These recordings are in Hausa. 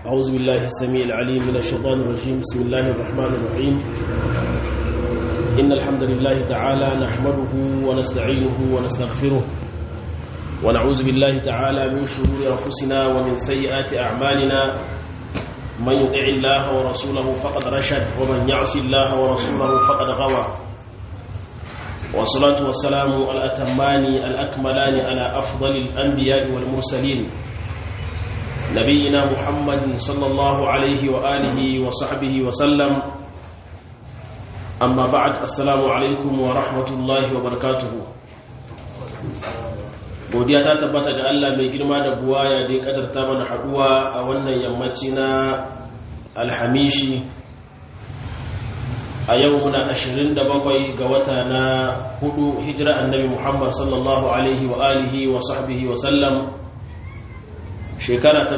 أعوذ بالله السميع العليم من الشيطان الرجيم بسم الله الرحمن الرحيم إن الحمد لله تعالى نحمده ونستعينه ونستغفره ونعوذ بالله تعالى من شرور أنفسنا ومن سيئات أعمالنا من يطع الله ورسوله فقد رشد ومن يعص الله ورسوله فقد غوى والصلاة والسلام الأتمان الأكملان على أفضل الأنبياء والمرسلين نبينا محمد صلى الله عليه وآله وصحبه وسلم أما بعد السلام عليكم ورحمة الله وبركاته godiya ta tabbata ga Allah mai girma da buwaya da ya kadarta mana haduwa a wannan yammaci na alhamishi a yau muna 27 ga wata na hudu hijira annabi Muhammad sallallahu alaihi wa alihi wa sahbihi wa sallam shekara ta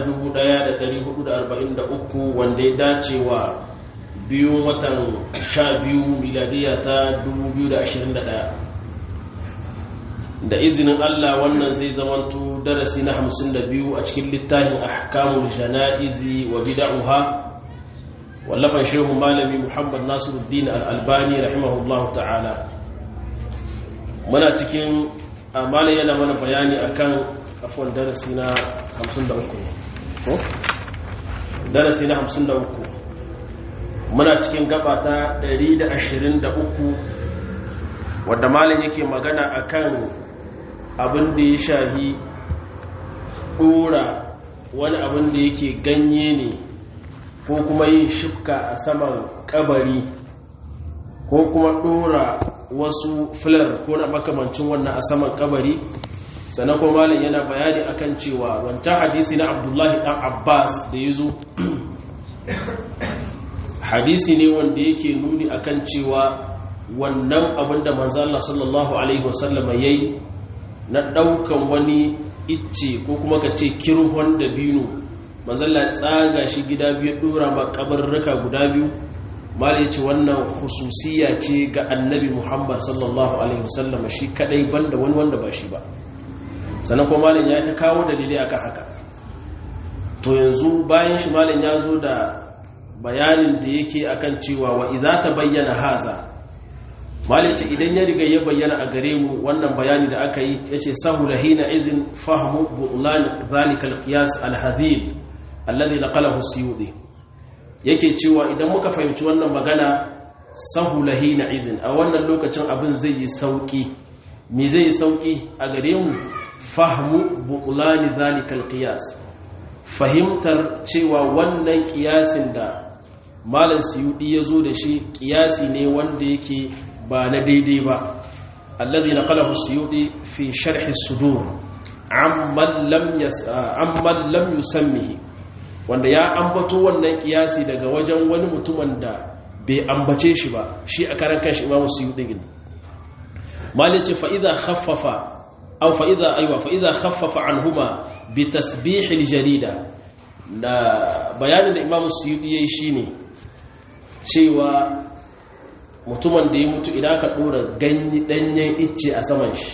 1443 wanda ya dace wa biyu watan 12 miladiya ta 2021 da izinin Allah wannan zai zamanto darasi na 52 a cikin littafin ahkamul jana'izi wa bid'uha wallafan shehu malami Muhammad Nasiruddin al-Albani rahimahullahu ta'ala muna cikin amala yana mana bayani akan afwan darasi na 53 ko darasi na 53 muna cikin gaba ta 123 wadda malin yake magana akan abin da ya shahi ɗora wani abin da yake ganye ne ko kuma yin shifka a saman kabari ko kuma ɗora wasu filar ko na makamancin wannan a saman kabari sannan kuma malin yana bayani akan cewa wancan hadisi na abdullahi ɗan abbas da ya zo hadisi ne wanda yake nuni akan cewa wannan abin da manzo Allah sallallahu alaihi wasallama yayi na daukan wani icce ko kuma ka ce kirhon da binu manzo Allah tsaga shi gida biyu dora ba kabarruka guda biyu mala yace wannan khususiya ce ga annabi Muhammad sallallahu alaihi wasallama shi kadai banda wani wanda ba shi ba sannan kuma malin ya ta kawo dalilai akan haka to yanzu bayan shi malin ya zo da bayanin da yake akan cewa wa idza tabayyana haza malice idan ya riga ya bayyana a gare mu wannan bayani da aka yi yace sahula hina izin fahmu bu'lan zalika alqiyas alhadhib alladhi naqalahu siyudi yake cewa idan muka fahimci wannan magana sahula hina izin a wannan lokacin abin zai yi sauki me zai yi sauki a gare mu fahmu bu'lan zalika alqiyas fahimtar cewa wannan kiyasin da malam siyudi ya zo da shi kiyasi ne wanda yake ba na daidai ba alladhi naqalahu siyudi fi sharh as-sudur amman lam amman lam yusammihi wanda ya ambato wannan kiyasi daga wajen wani mutumin da bai ambace shi ba shi a karan kanshi imamu siyudi din malin ce fa idha khaffafa aw fa idha aywa fa idha khaffafa anhuma bi tasbih al-jarida da bayanin da imamu siyudi yayi shine cewa mutumin da ya mutu idan ka dora ganyi danyen icce a saman shi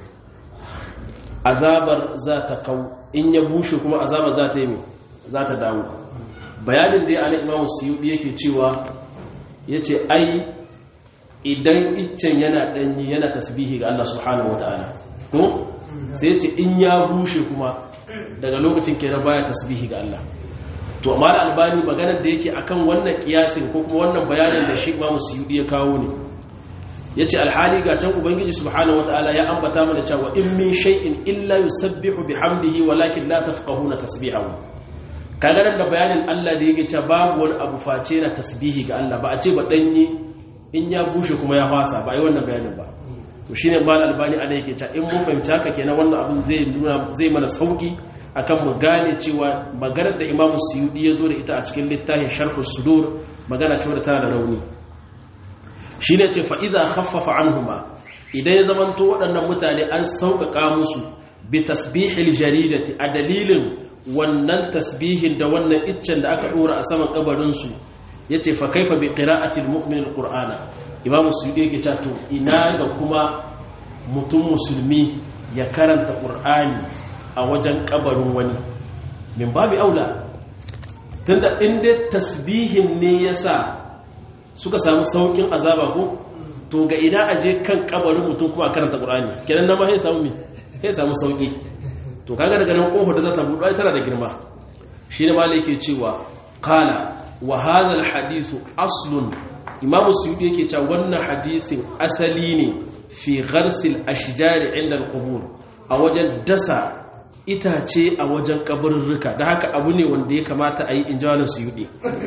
azabar za ta kau in ya bushe kuma azabar za ta yi za ta dawo bayanin da ya ana imamu suyudi yake cewa ya ce ai idan iccen yana danyi yana tasbihi ga Allah subhanahu wata'ala ko sai ya ce in ya bushe kuma daga lokacin kenan baya tasbihi ga Allah to amma da albani maganar da yake akan wannan kiyasin ko kuma wannan bayanin da shi Imam Suyudi ya kawo ne yace alhali ga can ubangiji subhanahu wataala ya ambata mana cewa in min shay'in illa yusabbihu bihamdihi walakin la tafqahuna tasbihahu kaga nan da bayanin Allah da yake cewa babu wani abu face na tasbihi ga Allah ba a ce ba danye in ya bushe kuma ya fasa ba ai wannan bayanin ba to shine mal albani ana yake cewa in mun fahimci haka kenan wannan abin zai nuna zai mana sauki akan mu gane cewa maganar da Imam Suyudi ya zo da ita a cikin littafin Sharh sudur magana ce wadda tana da rauni shine ce fa idza khaffafa anhuma idan ya zamanto waɗannan mutane an sauƙaƙa musu bi tasbihil jaridati a dalilin wannan tasbihin da wannan iccen da aka dora a saman kabarin su yace fa kaifa bi qira'ati almu'min alqur'ana Imam Suyudi yake cewa to ina ga kuma mutum musulmi ya karanta qur'ani a wajen kabarin wani min babi aula tunda inda tasbihin ne yasa suka samu saukin azaba ko to ga ina aje kan kabarin mutum kuma a karanta qur'ani kenan nan ma sai samu me sai samu sauki to kaga daga nan kofar da za ta buɗe ai tana da girma shine malai yake cewa qala wa hadha al hadithu aslun imamu suyudi yake cewa wannan hadisin asali ne fi gharsil ashjari inda al-qubur a wajen dasa itace a wajen kaburruka da haka abu ne wanda ya kamata a yi injawalin suyudi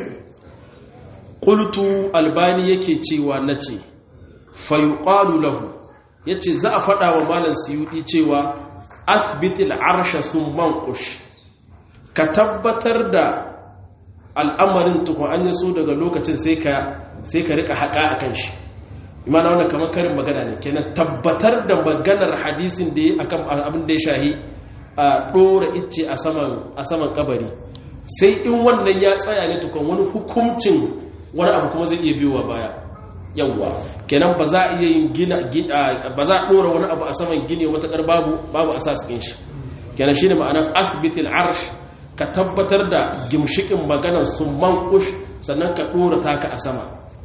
qultu albani yake cewa nace fayuqalu lahu yace za a fada wa malam suyudi cewa athbitil arsha summan qush ka tabbatar da al'amarin tukun an yi so daga lokacin sai ka sai ka rika haƙa a kan shi imana wannan kamar karin magana ne kenan tabbatar da maganar hadisin da ya akan abin da ya shahi a ɗora icce a saman kabari sai in wannan ya tsaya ne tukun wani hukuncin wani abu kuma zai iya biyowa baya yawwa kenan ba za a iya yin gina ba za a ɗora wani abu a saman gini matakar babu babu asas ɗin shi kenan shine ma'anar athbitil arsh ka tabbatar da gimshikin maganar sun mankush sannan ka ɗora taka a sama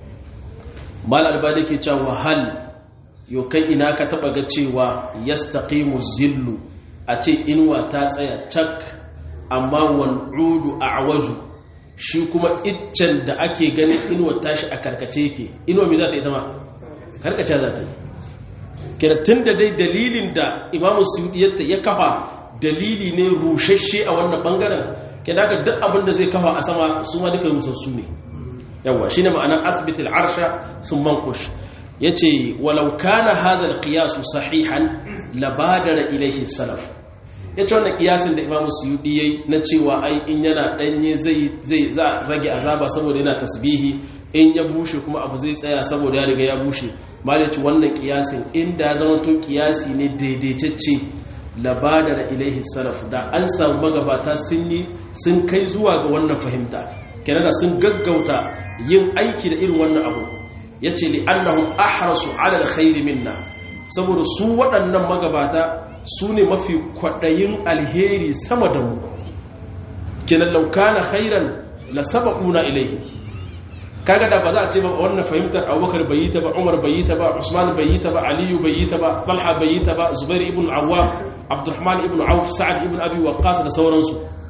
mal albani ke cewa hal yau kai ina ka taɓa ga cewa yastaqimu zillu a ce inuwa ta tsaya cak amma wal'udu a awaju shi kuma iccen da ake ganin inuwa tashi a karkace yake inuwa mai za ta yi ta ma karkace za ta yi kiratun da dai dalilin da imamu suyudiyatta ya kafa dalili ne rushashe a wannan bangaren kenan haka duk abin da zai kafa a sama su ma duka rusassu ne yawa shine ma'anar asbitil arsha sun mankush yace walau kana hadha alqiyas sahihan labadara ilayhi salaf yace wannan kiyasin da imamu suyudi yayi na cewa ai in yana danye zai zai za rage azaba saboda yana tasbihi in ya bushe kuma abu zai tsaya saboda ya riga ya bushe malaci wannan kiyasin inda ya zama to kiyasi ne daidaitacce labadara ilaihi salaf da an samu magabata sun yi sun kai zuwa ga wannan fahimta kenan da sun gaggauta yin aiki da irin wannan abu yace li annahum ahrasu ala alkhairi minna saboda su waɗannan magabata su ne mafi kwaɗayin alheri sama da mu kenan law kana khairan la sabaquna ilaihi kaga da ba za a ce ba wannan fahimtar abubakar bai yi ta ba umar bai yi ta ba usman bai yi ta ba aliyu bai yi ta ba talha bai yi ta ba zubair ibn awwam abdurrahman ibn auf sa'ad ibn abi waqqas da sauransu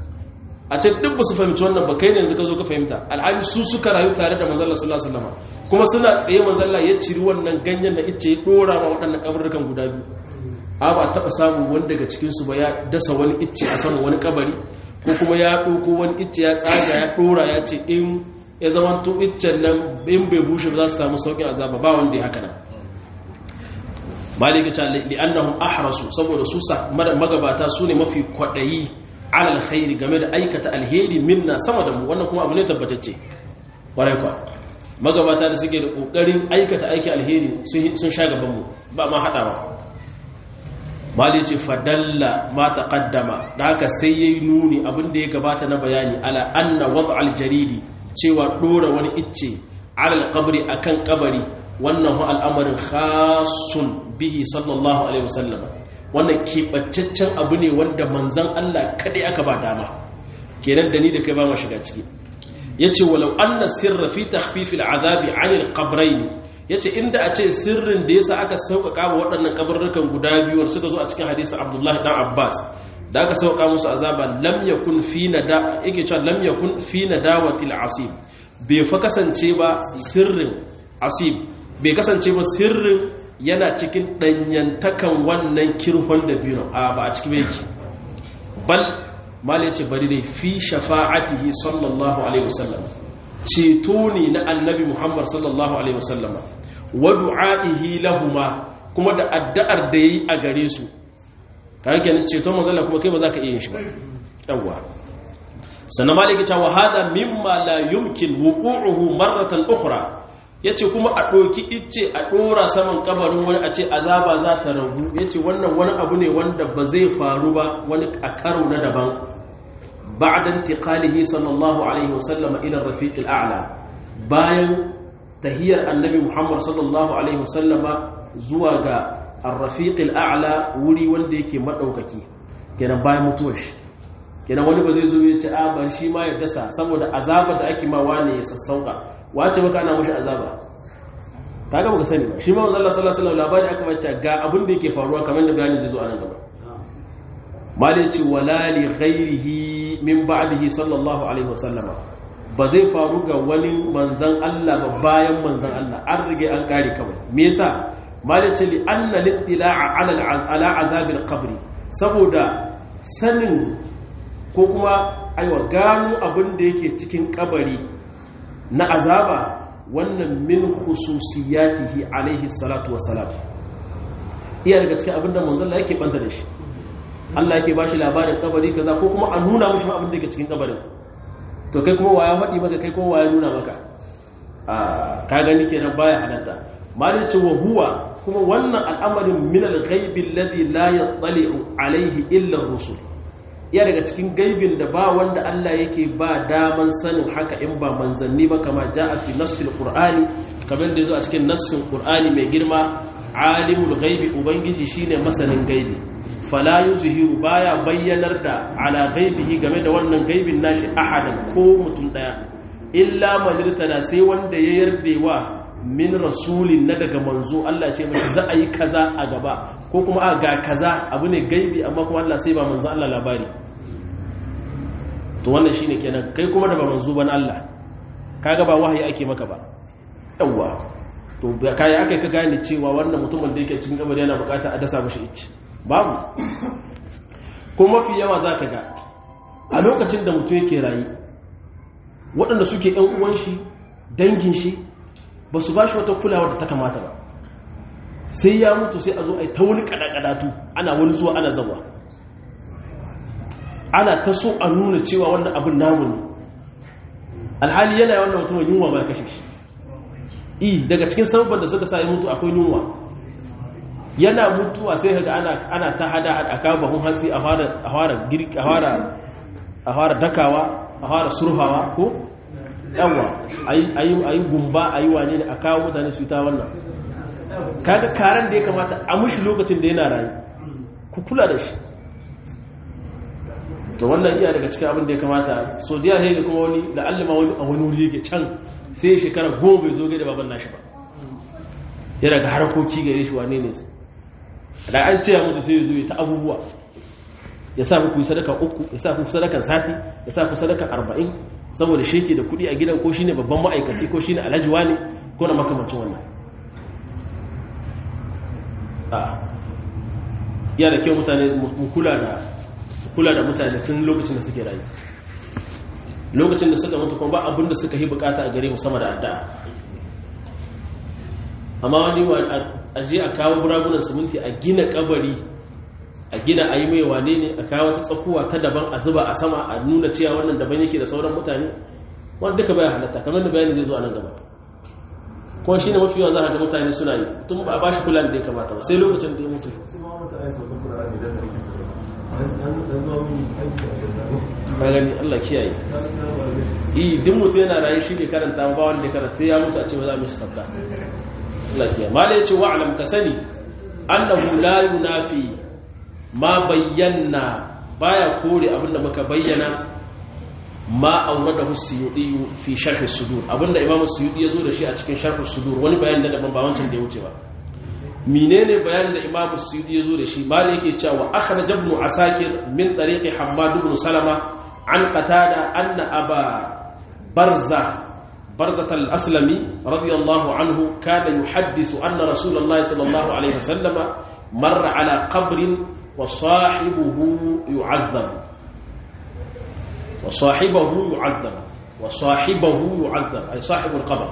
a ce duk su fahimci wannan ba kai ne yanzu ka zo ka fahimta alhali su suka rayu tare da manzon Allah sallallahu alaihi wasallam kuma suna tsaye manzon Allah ya ciri wannan ganyen da ice ya dora ma waɗannan kabarrukan guda biyu a ba taɓa samu wani daga cikin su ba ya dasa wani icce a saman wani kabari ko kuma ya ɗauko wani icce ya tsaga ya dora ya ce in ya zama to iccen nan in bai bushe ba za su samu sauƙin azaba ba wanda ya haka nan malika ta li'annahum ahrasu saboda su magabata su ne mafi kwaɗayi alal khairi game da aikata alheri minna sama da mu wannan kuma abu ne tabbatacce warai kwa magabata da suke da kokarin aikata aiki alheri sun sha gaban mu ba ma hadawa mali ce fadalla ma taqaddama da haka sai yayi nuni abin da ya gabata na bayani ala anna wad al jaridi cewa dora wani icce alal qabri akan kabari wannan al'amarin khasun bihi sallallahu alaihi wasallam wannan keɓancaccen abu ne wanda manzan Allah kaɗai aka ba dama kenan da ni da kai ba ma shiga ciki ya ce walau an na sirra fi takhfifil azabi anil qabrain ya ce inda a ce sirrin da yasa aka sauƙaƙa wa waɗannan kabarrukan guda biyu suka zo a cikin hadisin abdullahi dan abbas da aka sauƙaƙa musu azaba lam yakun fi nada yake cewa lam yakun fi nadawatil asib bai fa kasance ba sirrin asib bai kasance ba sirrin yana cikin ɗanyantakan wannan kirhon da biyu a ba a cikin yake bal mali ce bari dai fi shafa'atihi sallallahu alaihi wasallam ceto ne na annabi muhammad sallallahu alaihi wasallama wa du'a'ihi lahuma kuma da addu'ar da yayi a gare su kaga kenan ceton manzon kuma kai ba za ka iya yin shi ba yawwa sannan maliki ta wa hada mimma la yumkin wuqu'uhu marratan ukhra ya ce kuma a ɗoki ice a ɗora saman kabarin wani a ce azaba za ta ragu ya ce wannan wani abu ne wanda ba zai faru ba wani a karo na daban ba'dan tiqalihi sallallahu alaihi wasallam ila rafiq al'ala bayan tahiyar annabi muhammad sallallahu alaihi wasallama zuwa ga ar-rafiq al'ala wuri wanda yake madaukaki kenan bayan mutuwar shi kenan wani ba zai zo ya ce a bar shi ma ya dasa saboda azaba da ake ma wane ya sassauka wace maka ana mashi azaba kaga baka sani ba shi ma manzo Allah sallallahu alaihi wasallam labari aka bace ga abin da yake faruwa kamar da bayani zai zo a nan gaba malai ce wala li ghairihi min ba'dihi sallallahu alaihi wasallama ba zai faru ga wani manzan Allah ba bayan manzan Allah an rige an kare kawai me yasa malai ce li anna littila'a ala ala azabil qabri saboda sanin ko kuma aiwa gano abin da yake cikin kabari na azaba wannan min khususiyatihi alaihi salatu wassalam iya daga cikin abin da manzon Allah yake banta da shi Allah yake bashi labarin kabari kaza ko kuma a nuna mushi abin da yake cikin kabarin to kai kuma waya faɗi maka kai kuma waya nuna maka a ka gani kenan baya halatta malin ce wa huwa kuma wannan al'amarin min al-ghaibi alladhi la yattali'u alaihi illa rusul iya daga cikin gaibin da ba wanda Allah yake ba daman sanin haka in ba manzanni ba kama ja'a fi nassil qur'ani kamar da yazo a cikin nassin qur'ani mai girma alimul ghaibi ubangiji shine masanin gaibi fala yuzhiru baya bayyanar da ala ghaibihi game da wannan gaibin nashi ahadan ko mutum daya illa man irtada sai wanda ya yardewa min rasulin na daga manzo Allah ce mashi za a yi kaza a gaba ko kuma a ga kaza abu ne gaibi amma kuma Allah sai ba manzo Allah labari to wannan shine kenan kai kuma da ba manzo ban Allah kaga ba wahayi ake maka ba yawa to kai aka ka gane cewa wannan mutumin da yake cikin kabari yana bukata a dasa mashi icce babu ko mafi yawa zaka ga a lokacin da mutum yake rayi waɗanda suke ƴan uwan shi dangin shi ba su ba shi wata kulawar da ta kamata ba sai ya mutu sai a zo a yi ta wani kadakadatu ana wani zuwa ana zawa ana ta so a nuna cewa wannan abin namu ne alhali yana wannan mutumin yunwa ba kashe shi i daga cikin sababban da suka sa ya mutu akwai yunwa yana mutuwa sai kaga ana ana ta hada a kawo bahun hatsi a fara a fara girki a fara a fara dakawa a fara surhawa ko yawa ayi gumba ayi wane ne a kawo mutane su yi ta wannan kaga karan da ya kamata a mushi lokacin da yana rayu ku kula da shi to wannan iya daga cikin abin da ya kamata so da ya kuma wani la'allama wani a wani wuri yake can sai ya shekara goma bai zo gai da baban nashi ba ya daga harkoki gare shi wane ne da an ce ya mutu sai ya zo ta abubuwa ya sa ku sadaka uku ya sa ku sadakan sati ya sa ku sadakan arba'in saboda sheke da kuɗi a gidan ko shine babban ma'aikaci ko shine alhaji ne ko na makamancin wannan a ya da kyau mutane mu kula da kula da mutane tun lokacin da suke rayu lokacin da suka mutu kuma ba abin da suka yi bukata a gare mu sama da addu'a amma wani a je a kawo buragunan siminti a gina kabari a gina a yi mai wane ne a kawo ta tsakuwa ta daban a zuba a sama a nuna cewa wannan daban yake da sauran mutane wanda duka bayan halatta kamar da bayani zai zo a nan gaba kuma shi ne mafi yawan za a ga mutane suna yi tun ba a ba shi kula da ya kamata ba sai lokacin da ya mutu gani Allah kiyaye yi duk mutu yana rayu shi ne karanta ba wanda ya karanta sai ya mutu a ce ba za mu shi sabda Allah kiyaye ma da ya ce wa'alam ka sani annahu la yunafi ma bayyana baya kore abinda muka bayyana ma auradahu suyudi fi sharh sudur abinda imam suyudi yazo da shi a cikin sharh sudur wani bayanin da daban ba wancan da ya wuce ba menene bayanin da imam suyudi yazo da shi ba yake cewa akhraj ibn asakir min tariqi hammad ibn salama an qatada anna aba barza برزة الأسلمي رضي الله عنه كان يحدث أن رسول الله صلى الله عليه وسلم مر على قبر وصاحبه يعذب وصاحبه يعذب وصاحبه يعذب أي صاحب القبر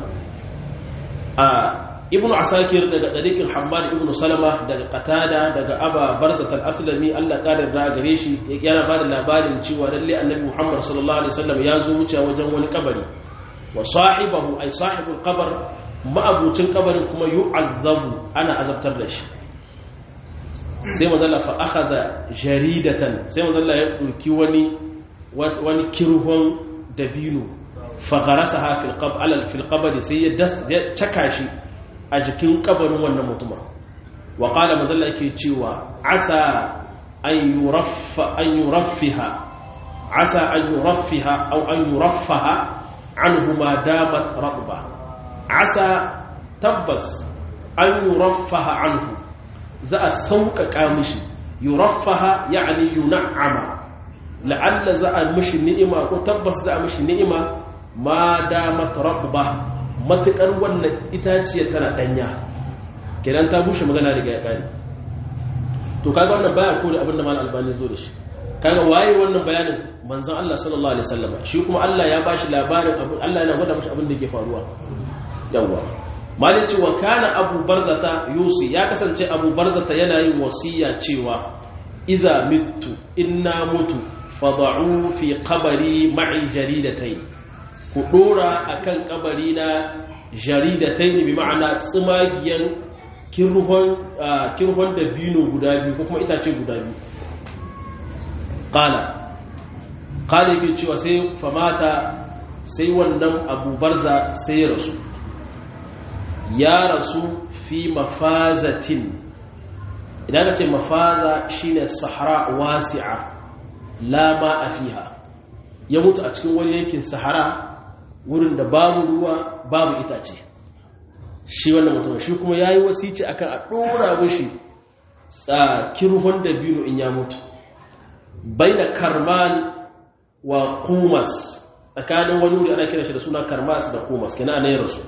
آه ابن عساكر daga dariqin Hammad ibn Salama daga Qatada daga Aba Barzat al-Aslami Allah karin da gare shi yana ba da labarin cewa lalle Annabi Muhammad sallallahu alaihi wasallam ya zo wuce wajen wani kabari wa sahibahu ay sahibul qabr ma'abucin kabarin kuma yu'azzabu ana azabtar da shi sai mazalla fa akhadha jaridatan sai mazalla ya dauki wani wani kirhon dabino fa gharasaha fil qab ala fil qabr sai ya caka shi a jikin kabarin wannan mutumin wa qala mazalla yake cewa asa an yuraffa an yuraffiha asa an yuraffiha aw an yuraffaha anhu ma damat radba asa tabbas an yuraffaha anhu za a sauƙaƙa mishi yuraffaha ya'ni yun'ama la'alla za a mishi ni'ima ko tabbas za a mishi ni'ima ma damat radba matukar wannan itaciya tana danya kenan ta bushe magana daga ya kare to kaga wannan baya ko da abinda mal albani zo da shi kaga waye wannan bayanin manzon Allah sallallahu alaihi wasallam shi kuma Allah ya bashi labarin abin Allah yana gwada mashi abin da yake faruwa yawa malin cewa kana abu barzata yusi ya kasance abu barzata yana yin wasiya cewa idza mittu inna mutu fad'u fi qabri ma'i jaridatayn ku dora akan kabari na jaridatayn bi ma'ana tsimagiyan kirhon da bino guda biyu ko kuma itace guda biyu ƙala ƙala yake cewa sai famata sai wannan abubarza sai ya rasu ya rasu fi mafazatin idan ka ce mafaza shine sahara wasi'a lama a fiha ya mutu a cikin wani yankin sahara wurin da babu ruwa babu itace shi wannan mutum shi kuma ya yi wasici akan a ɗora mushi tsakirhon da biyu in ya mutu bai da karman wa kumas tsakanin wani wuri ana kira shi da suna karmas da kumas kina ana yi rasu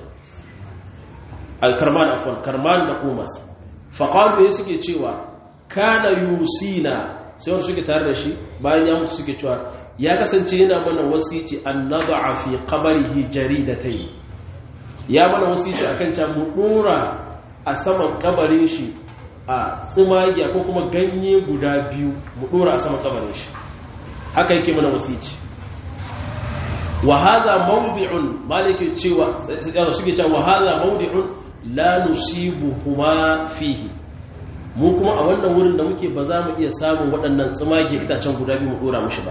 al-karman afon karman da kumas faƙalu ya suke cewa kana yusina sai wani suke tare da shi bayan ya mutu suke cewa ya kasance yana mana wasici an naba fi qabarihi jaridatayn ya mana wasici akan can mu dora a saman kabarin shi a tsimagiya ko kuma ganye guda biyu mu dora a saman kabarin shi haka yake mana wasici wa hadha mawdi'un malike cewa suke cewa wa hadha mawdi'un la nusibuhuma fihi mu kuma a wannan wurin da muke ba za mu iya samun waɗannan tsimage itacen guda biyu mu dora mushi ba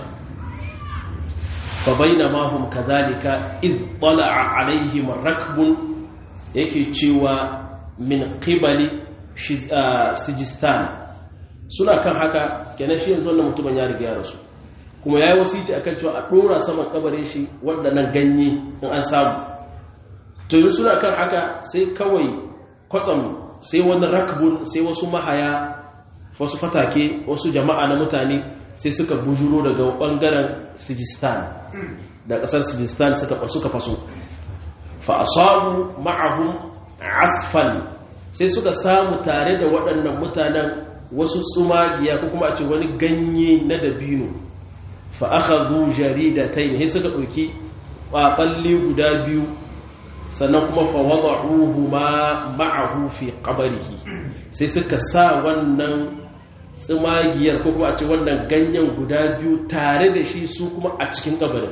fa bainama hum kadhalika id tala'a alaihim rakbun yake cewa min qibali sijistan suna kan haka kenan shi yanzu wannan mutumin ya riga ya rasu kuma yayi wasici akan cewa a dora saman kabarin shi waɗannan ganye in an samu to yi suna kan haka sai kawai kwatsam sai wani rakbun sai wasu mahaya wasu fatake wasu jama'a na mutane sai suka bujuro daga bangaren sijistan da kasar sijistan suka faso fa asabu ma'ahum asfal sai suka samu tare da waɗannan mutanen wasu tsumagiya ko kuma a ce wani ganye na dabino fa akhadhu jaridatayn sai suka ɗauki ƙwaƙalli guda biyu sannan kuma fawada'uhu ma ma'ahu fi qabrihi sai suka sa wannan tsimagiyar ko kuma a ce wannan ganyen guda biyu tare da shi su kuma a cikin kabarin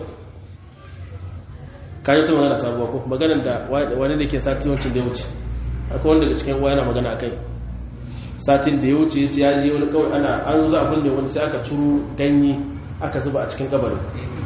kayi ta magana sabuwa ko maganar da wani da ke sati wancan da ya wuce akwai wanda daga cikin yana magana a kai satin da ya wuce ya ce ya je wani kawai ana an zo abin da wani sai aka curu ganye aka zuba a cikin kabarin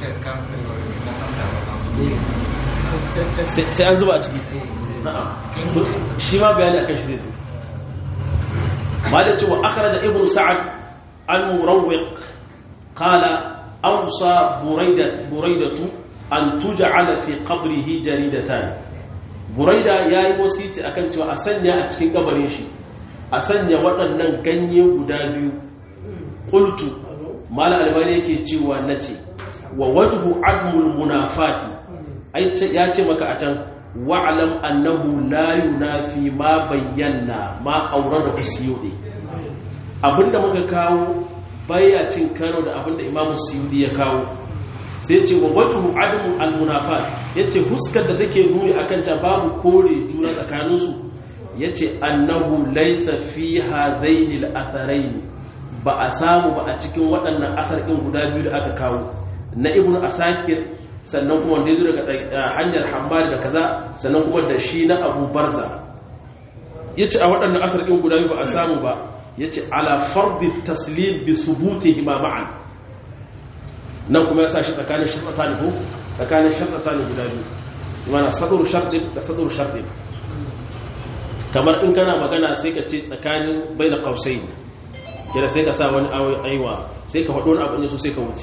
sai an zuba a ciki shi ma bayani akan shi zai zo malin cewa akara da ibn sa'ad an murawwiq qala awsa buraidatu an tuj'ala fi qabrihi jaridatan buraida yayi wasici akan cewa a sanya a cikin kabarin shi a sanya waɗannan ganye guda biyu qultu mala albani yake cewa nace wa wajhu admul munafati ya ce maka a can wa'alam annahu la yunafi ma bayyana ma auren da usiyudi abinda muka kawo baya cin karo da abinda imamu siyudi ya kawo sai ce wa wajhu adamu al-munafat yace huskar da take nuni akan ta babu kore juna tsakaninsu yace annahu laysa fi hadaini al-atharain ba a samu ba a cikin waɗannan asar ɗin guda biyu da aka kawo na ibnu asakir sannan kuma wanda ya zo daga hanyar hamad da kaza sannan kuma da shi na abu barza ya ce a waɗannan asar ɗin guda biyu ba a samu ba ya ce ala fardi taslim bi subuti ma'an nan kuma ya sa shi tsakanin shirɗata ne ko tsakanin shirɗata ne guda biyu mana saduru sharɗin da saduru sharɗin kamar in kana magana sai ka ce tsakanin bai da kausai yana sai ka sa wani aiwa sai ka faɗo wani abu ne so sai ka wuce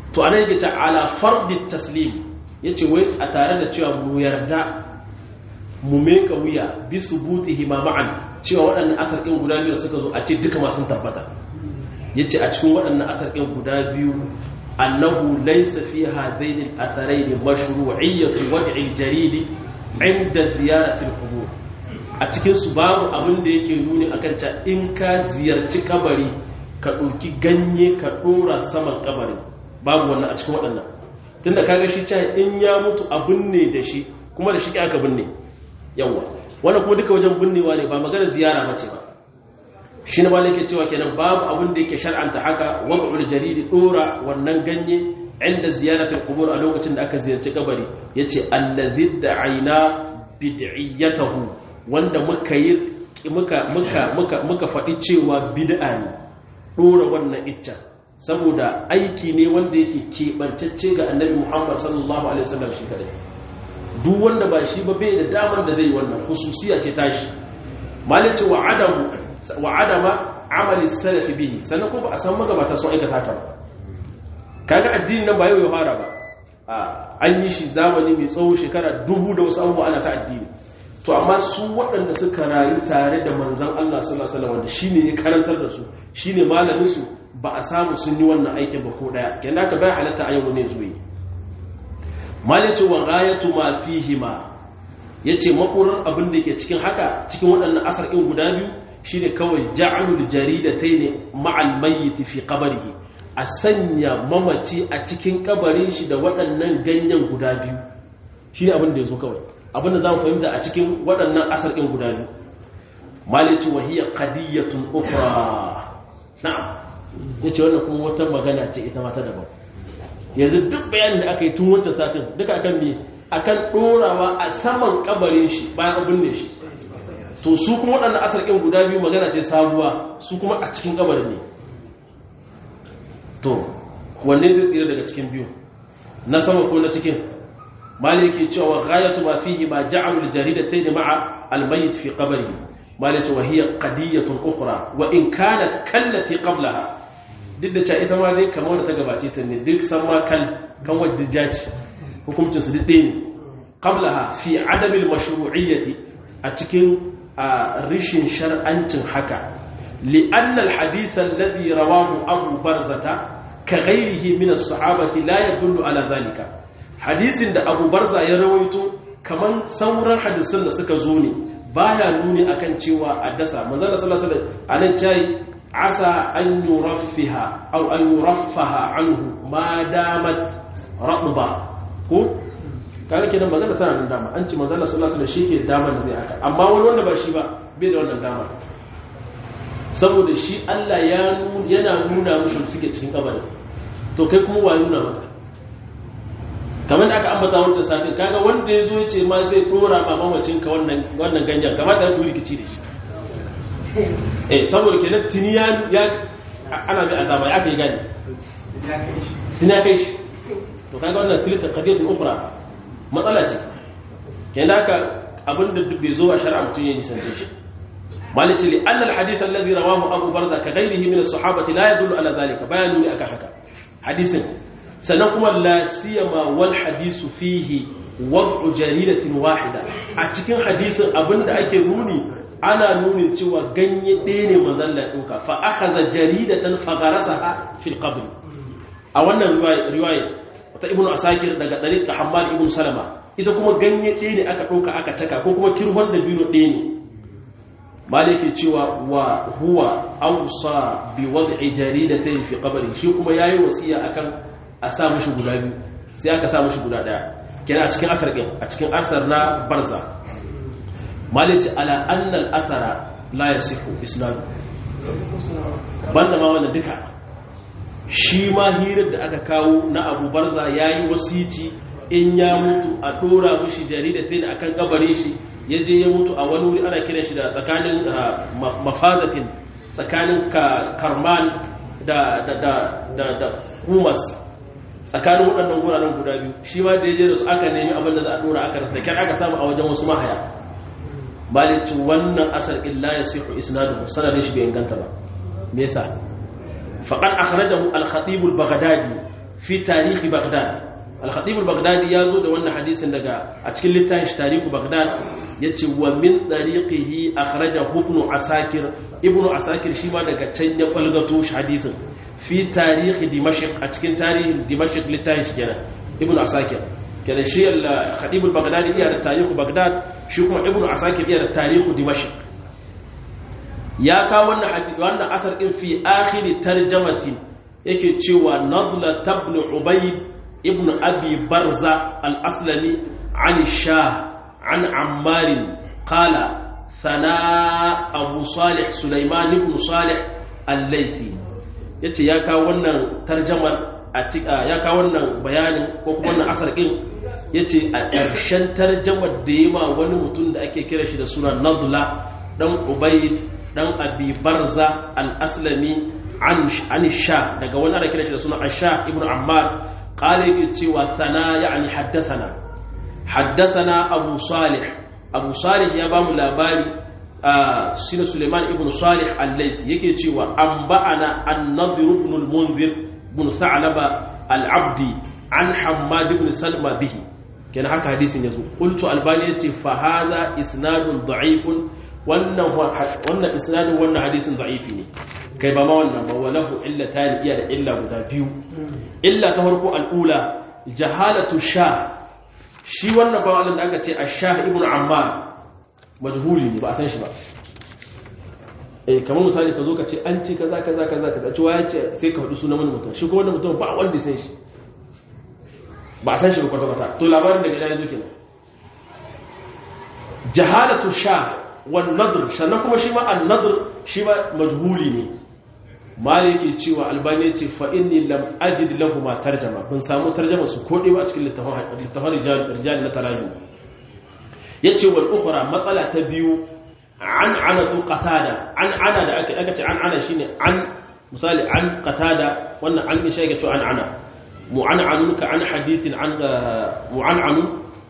to ana yake ta ala fardi taslim yace wai a tare da cewa mu yarda mu meka wuya bi subutihi ma ma'an cewa waɗannan asar ɗin guda biyu suka zo a ce duka ma sun tabbata yace a cikin waɗannan asar ɗin guda biyu annahu laysa fi hadaini al-atharaini mashru'iyyatu wad'i al-jarid 'inda ziyarati al-qubur a cikin su babu abin da yake nuni akan ta in ka ziyarci kabari ka ɗauki ganye ka ɗora saman kabari babu wannan a cikin waɗannan tunda kaga shi cewa in ya mutu a binne da shi kuma da shi aka binne yawa wannan kuma duka wajen binnewa ne ba magana ziyara ba ce ba shi ne malai ke cewa kenan babu abin da yake shar'anta haka wad'ul jaridi dora wannan ganye inda ziyaratul qubur a lokacin da aka ziyarci kabari yace allazi da'ina bid'iyatahu wanda muka yi muka muka muka muka faɗi cewa bid'a ne dora wannan icca saboda aiki ne wanda yake keɓancacce ga annabi Muhammad sallallahu alaihi wasallam shi kadai duk wanda ba shi ba bai da damar da zai wannan hususiya ce tashi malice wa adamu wa adama amali salafi bihi sannan kuma ba a san magabata sun aikata ta ba kaga addini nan ba yau ya fara ba an yi shi zamani mai tsawo shekara dubu da wasu abubuwa ana ta addini to amma su waɗanda suka rayu tare da manzon Allah sallallahu alaihi wasallam wanda shine ya karantar da su shine malamin su ba a samu sun yi wannan aikin ba ko daya kenan ka bai halatta a yau ne zuwa malice wa ghayatu ma fihima yace makurar abin da ke cikin haka cikin waɗannan asar ɗin guda biyu shine kawai ja'alul jaridatayn ma'al mayyit fi qabrihi a sanya mamaci a cikin kabarin shi da waɗannan ganyen guda biyu shine abin da yazo kawai abin da zamu fahimta a cikin waɗannan asar ɗin guda biyu malice wa hiya qadiyatun ukhra na'am yace wannan kuma wata magana ce ita ma ta daban yanzu duk bayanin da aka yi tun wancan satin duka akan me akan dorawa a saman kabarin shi bayan abin ne shi to su kuma waɗannan asar ɗin guda biyu magana ce sabuwa su kuma a cikin kabarin ne to wanne zai tsira daga cikin biyu na sama ko na cikin maliki cewa ghayatu ma fihi ma ja'alu al-jaridatayn ma'a al-mayyit fi qabrihi maliki wa hiya qadiyatun ukhra wa in kanat kallati qablaha duk da cewa ita ma dai kamar wadda ta gabace ta ne duk san ma kan kan wadda jaji hukuncin su duk ne qablaha fi adamil mashru'iyyati a cikin rishin shar'ancin haka li anna al hadith alladhi rawahu abu barzata ka ghairihi min as-sahabati la yadullu ala dhalika hadisin da abu barza ya rawaito kaman sauran hadisan da suka zo ne baya nuni akan cewa addasa manzon sallallahu alaihi wasallam anan cai عسى أن يرفها أو أن يرفها عنه ما دامت رطبة ko kaga kenan magana tana da dama an ce manzo Allah sallallahu alaihi wasallam shike dama da zai haka amma wani wanda ba shi ba bai da wannan dama saboda shi Allah ya yana nuna mushi suke cikin kabari to kai kuma wa nuna maka kamar da aka ambata wancan satin kaga wanda ya zo ya ce ma zai dora ma mamacin ka wannan wannan ganyen kamata ya kuri rikici da shi eh saboda kenan tuni ya ana ga azaba ya kai gani tuni ya kai shi to kaga wannan tilka qadiyatun ukhra matsala ce kenan haka abinda duk bai zo a shari'a mutun ya nisance shi malici li anna alhadith alladhi rawahu abu barza ka ghayrihi min as-sahabati la yadullu ala dhalika bayanu ne akan haka hadisin sannan kuma la siyama wal hadisu fihi wad'u jaridatin wahida a cikin hadisin abinda ake nuni ana nunin cewa ganye ɗaya ne manzalla ɗauka fa aka za jaridatan fagarasa ha fil qabri a wannan riwaya ta ibnu asakir daga ɗariƙa hamad ibn salama ita kuma ganye ɗaya ne aka ɗauka aka caka ko kuma kirhon da biyu ɗaya ne maliki cewa wa huwa ausa bi wad'i jaridatayn fi qabri shi kuma yayi wasiya akan a sa mishi guda biyu sai aka sa mishi guda ɗaya kenan a cikin asar ɗin a cikin asar na barza malici ala annal athara la yasihu islam banda ma wannan duka shi ma hirar da aka kawo na Abu Barza yayi wasiti in ya mutu a dora mushi jaridatain akan kabare shi yaje ya mutu a wani wuri ana kiran shi da tsakanin mafazatin tsakanin karman da da da da da kumas tsakanin waɗannan guraren guda biyu shi ma da yaje da su aka nemi abin da za a dora aka da aka samu a wajen wasu mahaya malicin wannan asar illa ya sihu isnaduhu sanadin shi bai inganta ba me yasa faqad akhrajahu al-khatib al-baghdadi fi tarihi baghdad al-khatib al-baghdadi ya zo da wannan hadisin daga a cikin littafin tarihi baghdad yace wa min tariqihi akhrajahu ibn asakir ibn asakir shi ma daga can ya falgato shi hadisin fi tarihi dimashq a cikin tarihin dimashq littafin shi kenan ibn asakir kenan shi al-khatib al-baghdadi iya da tarihi baghdad shi kuma ibn asakir iya da tarihi dimashq ya kawo wannan asar ɗin fi akhiri tarjamatin yake cewa nadla tabnu ubayd ibn abi barza al-aslami an shah an ammar qala thana abu salih sulaiman ibn salih al-laythi yace ya kawo wannan tarjamar ya kawo wannan bayanin ko kuma wannan asar ɗin yace a ƙarshen tarjamar da yima wani mutum da ake kira shi da suna nadla dan ubayd dan abi barza al-aslami an sha daga wani ana kira shi da suna asha ibn ammar qala yake cewa sana yani haddasana haddasana abu salih abu salih ya bamu labari shine suleiman ibn salih al-laysi yake cewa an ba'ana an-nadhr ibn al-munzir ibn sa'laba al-abdi an hammad ibn salma bihi kenan haka hadisin yazo qultu albani yace fa hadha isnadun da'ifun wannan wannan isnadin wannan hadisin da'ifi ne kai ba ma wannan ba walahu illatan iya da illa guda biyu illa ta farko al'ula jahalatu sha shi wannan ba wannan da aka ce ash-shah ibn ammar majhuli ne ba a san shi ba eh kamar misali ka zo ka ce an ce kaza kaza kaza kaza cewa ya ce sai ka faɗi sunan wani mutum shi ko wannan mutum ba wanda san shi ba a san shi ba kwata-kwata to labarin daga ina ya zo kenan jahalatu sha wan nadr sannan kuma shi ma an nadr shi ma majhuli ne mali yake cewa albani ce fa inni lam ajid lahu ma tarjama bin samu tarjama su kode ba a cikin littafin littafin rijal na tarajum yace wal ukhra matsala ta biyu an anatu qatada an ana da aka aka ce an ana shine an misali an qatada wannan an isha yake cewa an ana mu'an'anun ka an hadithin an mu'an'anun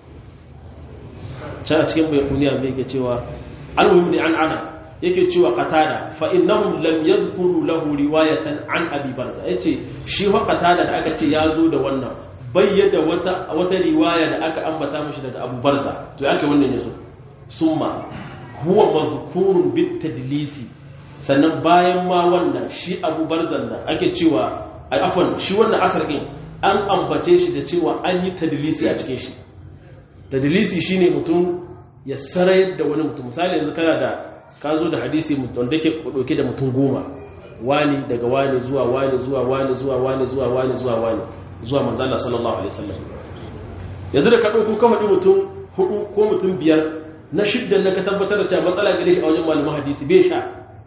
can a cikin bai kuniya mai yake cewa almuhim ne an ana yake cewa qatada fa innahum lam yadhkuru lahu riwayatan an abi barza yace shi fa qatada da aka ce yazo da wannan bayyada wata wata riwaya da aka ambata mishi daga abu barza to yake wannan yazo summa huwa mazkurun bit tadlisi sannan bayan ma wannan shi abu barzan nan ake cewa afwan shi wannan asar din an ambace shi da cewa an yi tadlisi a cikin shi tadlisi shine mutum ya sarayar da wani mutum misali yanzu kana da ka zo da hadisi wanda ke ɗauke da mutum goma wani daga wani zuwa wani zuwa wani zuwa wani zuwa wani zuwa wani zuwa manzala sallallahu alaihi wasallam yanzu da ka ɗauko ka faɗi mutum hudu ko mutum biyar na shiddan na ka tabbatar da cewa matsala gare shi a wajen malamin hadisi bai sha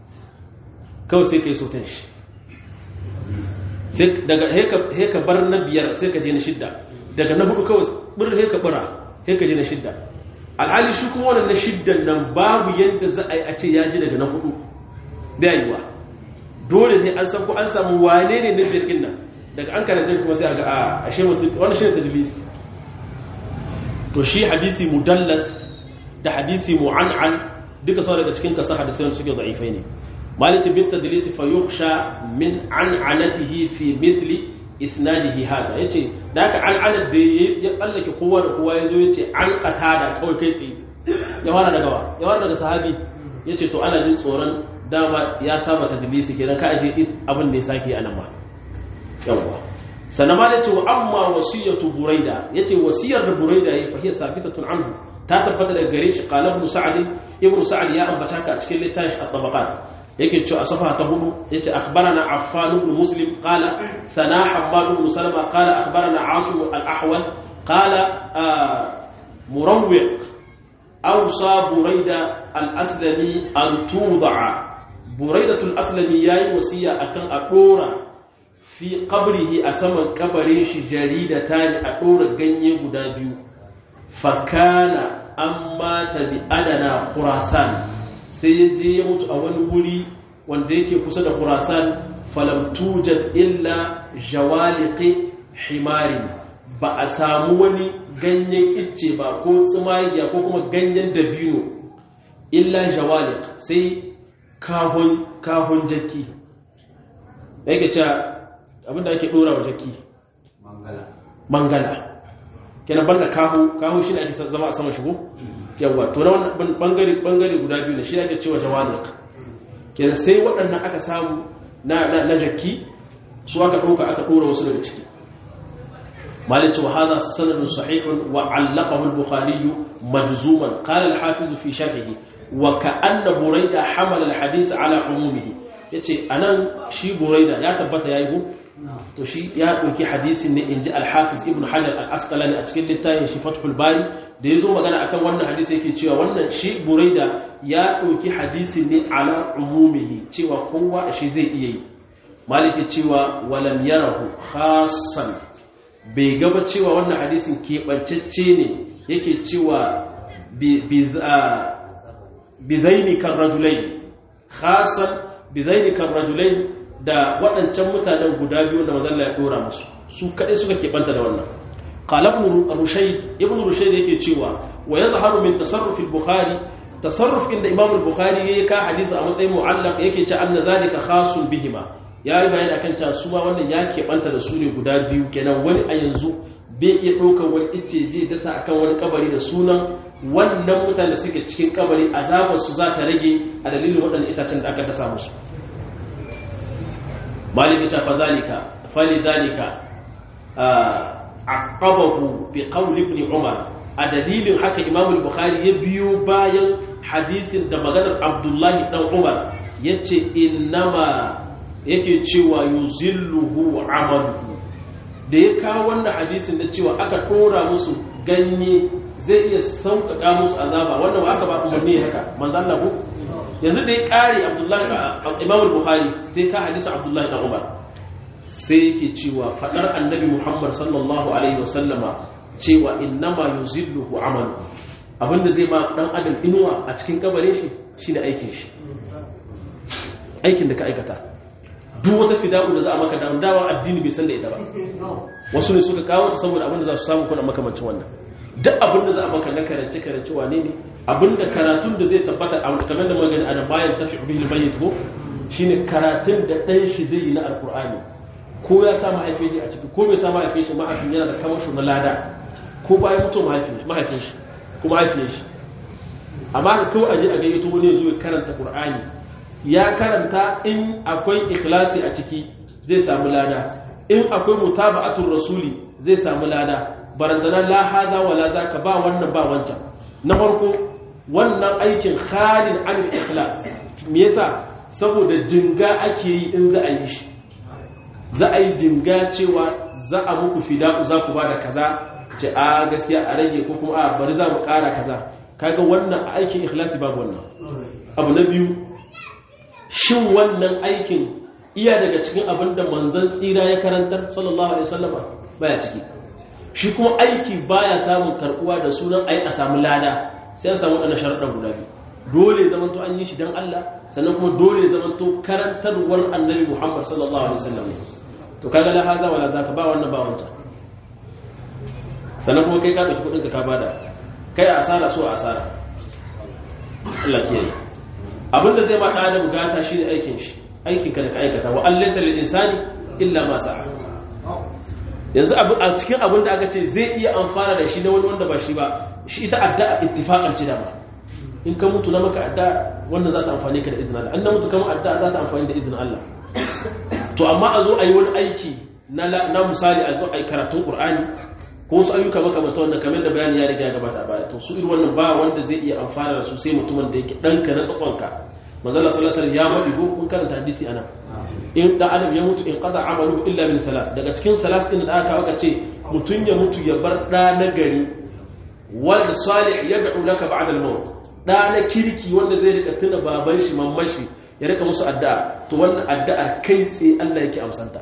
kawai sai ka yi sautan shi sai daga heka bar na biyar sai ka je na shidda daga na hudu kawai bir heka bura heka je na shidda alhali shi kuma wannan na shiddan nan babu yadda za a yi a ce ya ji daga na hudu da yiwa dole ne an san ko an samu wane ne na jirgin nan daga an karanta kuma sai a ga a ashe mutum wannan shi ne tadlis to shi hadisi mudallas da hadisi mu'an'an duka sau daga cikin kasa hadisai suke da'ifai ne malice bin tadlis fa yukhsha min an'anatihi fi mithli isnadihi haza yace da haka al'anar da ya tsallake kowa da kowa yazo yace an qatada kawai kai tsaye ya fara daga wa ya fara daga sahabi yace to ana jin tsoron dama ya saba tadlisi kenan ka aje abin da ya sake anan ma yawa sannan ma yace wa amma wasiyatu buraida yace wasiyar da buraida yayi fa hiya sabitatun anhu ta tabbata daga gare shi qala ibn sa'd ibn sa'd ya ambata ka a cikin littafin at-tabaqat yake cewa a safa ta hudu yace akhbarana affan ibn muslim qala sana hammad ibn salama qala akhbarana asim al-ahwal qala murawwiq awsa burayda al-aslami an tuda'a burayda al-aslami yayi wasiya akan a dora fi qabrihi a saman kabarin shi jaridatan a dora ganye guda biyu fakana amma ta bi adana khurasan sai ya je ya mutu a wani wuri wanda yake kusa da khurasan falam tujad illa jawaliqi himari ba a samu wani ganyen icce ba ko tsumayiya ko kuma ganyen dabino illa jawaliq sai kahon kahon jaki yake cewa abinda ake dora wa jaki mangala kenan banda kahu kahu shi ne ake zama a sama shigo yawa to na wannan bangare bangare guda biyu ne shi ake cewa jawaniq kenan sai waɗannan aka samu na na jakki su aka ɗauka aka ɗora wasu daga ciki مالك وهذا سند صحيح وعلقه البخاري مجزوما قال الحافظ في شرحه وكأن بريدة حمل الحديث على عمومه yace anan shi buraida ya tabbata yayi go to shi ya dauki hadisin ne inji al-hafiz ibn hajar al-asqalani a cikin littafin shi fathul bari da yazo magana akan wannan hadisi yake cewa wannan shi buraida ya dauki hadisin ne ala umumihi cewa kowa shi zai iya yi maliki cewa walam yarahu khassan bai gaba cewa wannan hadisin keɓancacce ne yake cewa bizaini kan rajulai khasan bizaini kan rajulai da waɗancan mutanen guda biyu da mazalla ya ɗora musu su kaɗai suka keɓanta da wannan qalabnu rushayd ibn rushayd yake cewa wa yazharu min tasarruf al-bukhari tasarruf inda imam al-bukhari yayi ka hadisi a matsayin mu'allaq yake ce anna zalika khasun bihima ya yi bayani akan cewa su ma wannan ya keɓanta da su ne guda biyu kenan wani a yanzu bai iya ɗaukar wani ice je dasa akan wani kabari da sunan wannan mutane suke cikin kabari azabar su za ta rage a dalilin waɗannan itacen da aka dasa musu maliki ta fa zalika fali zalika aqabahu bi qawli ibn umar a dalilin haka imam al-bukhari ya biyo bayan hadisin da maganar abdullahi dan umar yace innama yake cewa yuzilluhu amaluhu da ya kawo wannan hadisin da cewa aka tora musu ganye zai iya sauƙaƙa musu azaba wannan aka ba umarni haka manzan lahu yanzu da ya ƙare abdullahi imam al-bukhari sai ka hadisin abdullahi dan umar sai yake cewa faɗar annabi muhammad sallallahu alaihi wasallama cewa innama yuzilluhu amalu abinda zai ma dan adam inuwa a cikin kabarin shi shine aikin shi aikin da ka aikata duk wata fida'u da za a maka da dawa addini bai san da ita ba wasu ne suka kawo ta saboda abin da za su samu kuna makamancin wannan duk abin da za a maka na karance karance wane ne abin da karatun da zai tabbata a kamar da magani a da bayan tafi bihi bayyit ko shine karatun da dan shi zai yi na alqur'ani ko ya sa mahaifin shi a ciki ko bai sa mahaifin shi mahaifin yana da kamasho na lada ko bayan mutum mahaifin shi ko mahaifin shi amma kawai aje a gayyato wani ya zo ya karanta qur'ani ya karanta in akwai ikhlasi a ciki zai samu lada in akwai mutaba'atul rasuli zai samu lada barandana la haza wala zaka ba wannan ba wancan na farko wannan aikin khalin anil ikhlas me yasa saboda jinga ake yi in za a yi shi za a yi jinga cewa za a muku fida'u za ku bada kaza ce a gaskiya a rage ko kuma a bari za mu kara kaza kaga wannan aikin ikhlasi babu wannan abu na biyu shin wannan aikin iya daga cikin abin da manzan tsira ya karantar sallallahu alaihi wasallama baya ciki shi kuma aiki baya samun karbuwa da sunan ai a samu lada sai an samu wadannan sharuɗan guda biyu dole zaman to an yi shi dan Allah sannan kuma dole zaman to karantarwar annabi Muhammad sallallahu alaihi wasallam to kaga la haza wala zaka ba wannan ba wancan sannan kuma kai ka dauki kudin ka bada kai asara so asara Allah kiyaye abinda zai ma ɗan adam gata shi ne aikin shi aikin ka da ka aikata wa Allah sai insani illa ma sa'a yanzu a cikin abin da aka ce zai iya amfana da shi na wani wanda ba shi ba shi ita addu'a ittifaqan ci dama in ka mutu na maka addu'a wanda za ta amfane ka da izinin Allah an na mutu kama addu'a za ta amfani da izinin Allah to amma a zo a yi wani aiki na na misali a zo a yi karatun Qur'ani ko wasu ayyuka makamata wanda kamar da bayani ya riga ya gabata baya to su irin wannan ba wanda zai iya amfana da su sai mutumin da yake ɗanka na tsakonka manzala sallallahu alaihi ya faɗi ko kun karanta hadisi ana in da adam ya mutu in qada amalu illa min salas daga cikin salas din da aka aka ce mutun ya mutu ya bar da na gari wal salih yad'u laka ba'da al-maut da na kirki wanda zai rika tuna baban shi mamman shi ya rika musu addu'a to wannan addu'a kai tsaye Allah yake amsanta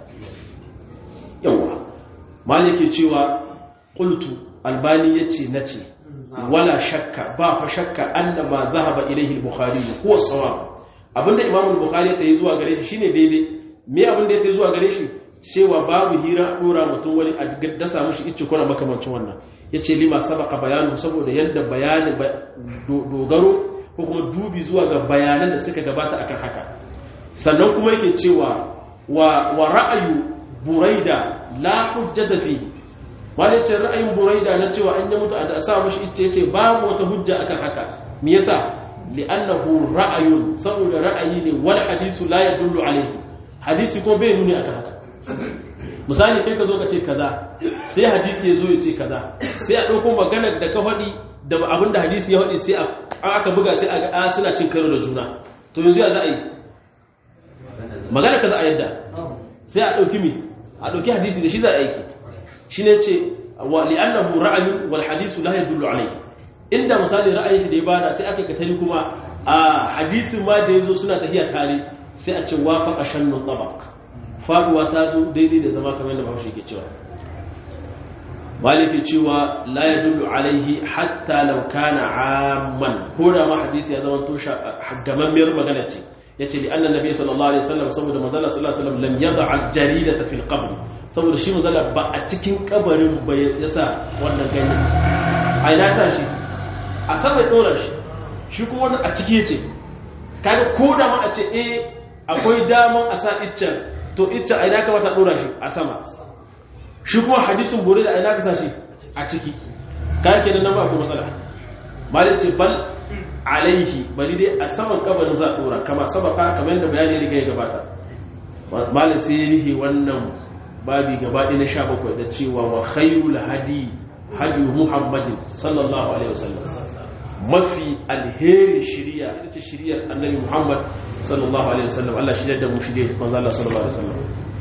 yawa malike cewa qultu albani yace nace wala shakka ba fa shakka annama zahaba ilayhi al-bukhari huwa sawab abinda imam al-bukhari ta yi zuwa gare shi shine daidai me abinda ya ta zuwa gare shi cewa babu hira dora mutum wani a dasa mushi icce kuna makamancin wannan yace lima sabaka bayanu saboda yadda bayani dogaro ko kuma dubi zuwa ga bayanan da suka gabata akan haka sannan kuma yake cewa wa wa ra'ayu buraida la hujjata fihi wani ce ra'ayin buraida na cewa an yi mutu a sa mushi icce ce babu wata hujja akan haka me yasa li'annahu ra'ayun saboda ra'ayi ne wal hadisu la yadullu alayhi hadisi ko bai nuni akan haka misali kai ka zo ka ce kaza sai hadisi ya zo ya ce kaza sai a ɗauko maganar da ka faɗi da abin da hadisi ya faɗi sai aka buga sai a ga suna cin karo da juna to yanzu ya za a yi magana ka za a yadda sai a ɗauki mi a ɗauki hadisi da shi za a aiki shi ne ce wa li'annahu ra'ayu wal hadisu la yadullu alayhi inda misali ra'ayin shi da ya bada sai aka katari kuma a hadisin ma da yazo suna tafiya tare sai a ce wafaqa shannu tabaq faduwa ta zo daidai da zama kamar yadda Bahaushe ke cewa maliki cewa la yadullu alaihi hatta law kana amman ko da ma hadisi ya zama tosha gamammiyar magana ce yace li anna nabiy sallallahu alaihi wasallam saboda manzo sallallahu alaihi wasallam lam yad'a al-jaridata fil qabr saboda shi manzo ba a cikin kabarin ba yasa wannan ganye ai na sa shi a sama ya dora shi shi kuma wannan a ciki yace kaga ko da ma a ce eh akwai daman a sa iccen to iccen ai na kamata dora shi a sama shi kuma hadisin bore da ai na ka sa shi a ciki kaga kenan nan ba akwai matsala malin ce bal alaihi bari dai a saman kabarin za a dora kama sabaka kamar yadda bayani ya riga ya gabata malin sai ya rihe wannan babi gabaɗi na sha bakwai da cewa wa khairul hadi hadi muhammadin sallallahu alaihi wasallam mafi alherin shiriya ita ce shiriyar annabi muhammad sallallahu alaihi wasallam Allah shirya da mu shirya manzo Allah sallallahu alaihi wasallam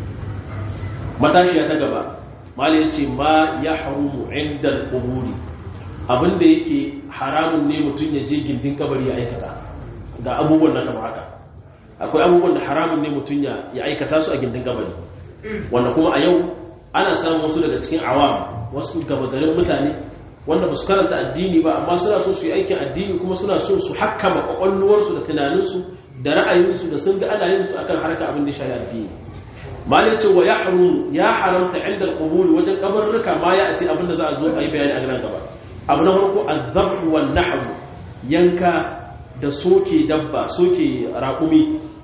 matashiya ta gaba malin ya ce ma ya harumu inda al-quburi abinda yake haramun ne mutum ya je gindin kabari ya aikata ga abubuwan na kama haka akwai abubuwan da haramun ne mutum ya aikata su a gindin kabari wanda kuma a yau ana samun wasu daga cikin awam wasu gabagarin mutane wanda ba su karanta addini ba amma suna so su yi aikin addini kuma suna so su hakkama kwakwalwarsu da tunaninsu da ra'ayinsu da sun ga ana yin su akan harka abin da shayi addini malai ce wa ya ya haramta inda al wajen kabarurruka ma ya ati abin da za a zo a yi bayani a nan gaba abu na farko azabhu wan nahwu yanka da soke dabba soke raƙumi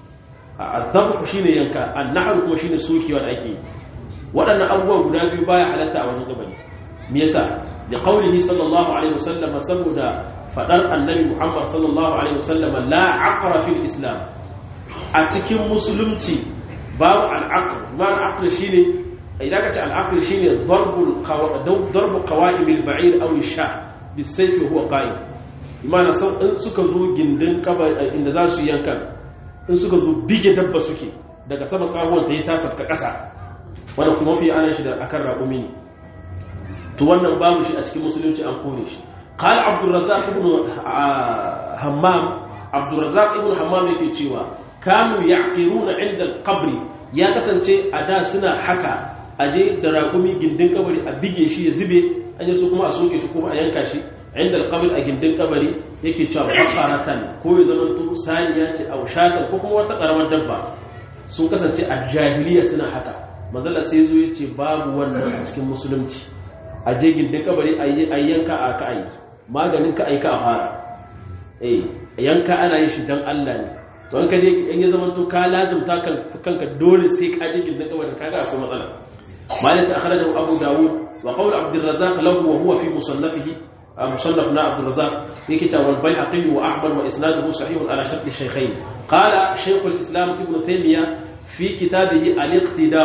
azabhu shine yanka an-nahwu kuma shine sokewa da ake waɗannan abubuwa guda biyu baya halatta a wajen gabani me yasa da qaulihi sallallahu alaihi wasallam saboda fadar annabi Muhammad sallallahu alaihi wasallam la aqra fil islam a cikin musulunci babu al-aqr ma al-aqr shine idan ka ce al'aql shine darbul darbu qawa'im al-ba'ir aw ash-sha bisayf huwa qa'im imana san in suka zo gindin kaba inda za su yanka in suka zo bige dabba suke daga sama kawon ta yi tasafka kasa wanda kuma fi ana shi da akan raƙumi ne to wannan babu shi a cikin musulunci an kore shi qala abdurrazzaq ibn hammam abdurrazzaq ibn hammam yake cewa kanu ya'qiruna 'inda al-qabr ya kasance a da suna haka aje da raƙumi gindin kabari a bige shi ya zube an yi su kuma a soke shi kuma a yanka shi inda alƙabir a gindin kabari yake cewa bakaratan ko ya zama to saniya ce a ushatan ko kuma wata ƙaramar dabba sun kasance a jahiliya suna haka mazala sai zo ya ce babu wannan a cikin musulunci a je gindin kabari a yanka a ka ayi maganin ka aika a fara eh yanka ana yin shi don Allah ne to an ka je in ya zama to ka lazimta kanka dole sai ka je gindin kabarin kaga akwai matsala مالك أخرجه أبو داود وقول عبد الرزاق له وهو في مصنفه مصنفنا عبد الرزاق يكتا والبيهقي وأحمد وإسناده صحيح على شرط الشيخين قال شيخ الإسلام ابن تيمية في كتابه الاقتداء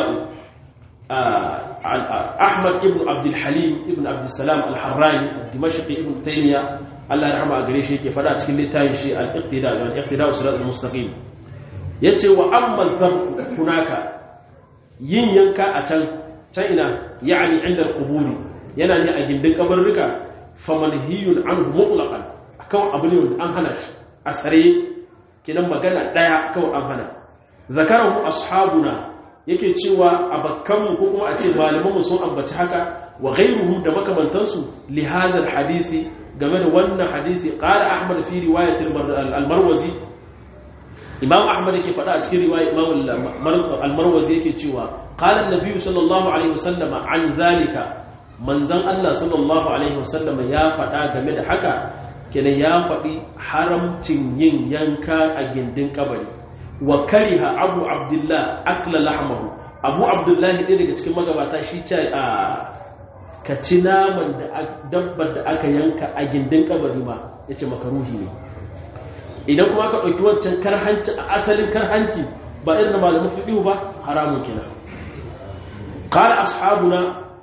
أحمد ابن عبد الحليم ابن عبد السلام الحراني الدمشقي ابن تيمية الله يرحمه أقريشي كيف فلا تكلم تايشي الاقتداء يعني الاقتداء صراط المستقيم يتي وأما الذنب هناك yin yanka a can can ina ya'ani inda al-quburi yana ne a gindin kabarruka famanhiyun anhu mutlaqan kawai abu ne wanda an hana shi a tsare kinan magana daya kawai an hana zakarahu ashabuna yake cewa abakkanmu ko kuma a ce malamanmu sun ambaci haka wa ghayruhum da makamantansu li hadha hadisi game da wannan hadisi qala ahmad fi riwayat al-marwazi imam ahmad yake faɗa a cikin riwaya imam al-marwazi yake cewa qala an-nabiy sallallahu alaihi wasallam an zalika manzon Allah sallallahu alaihi wasallam ya faɗa game da haka kenan ya faɗi haramcin yin yanka a gindin kabari wa kariha abu abdullah akla lahmahu abu abdullah ne daga cikin magabata shi ce a ka ci naman da dabbar da aka yanka a gindin kabari ma ya ce makaruhi ne idan kuma ka ɗauki wancan karhanci a asalin karhanci ba irin da malamin fiɗihu ba haramun kina ƙara ashabuna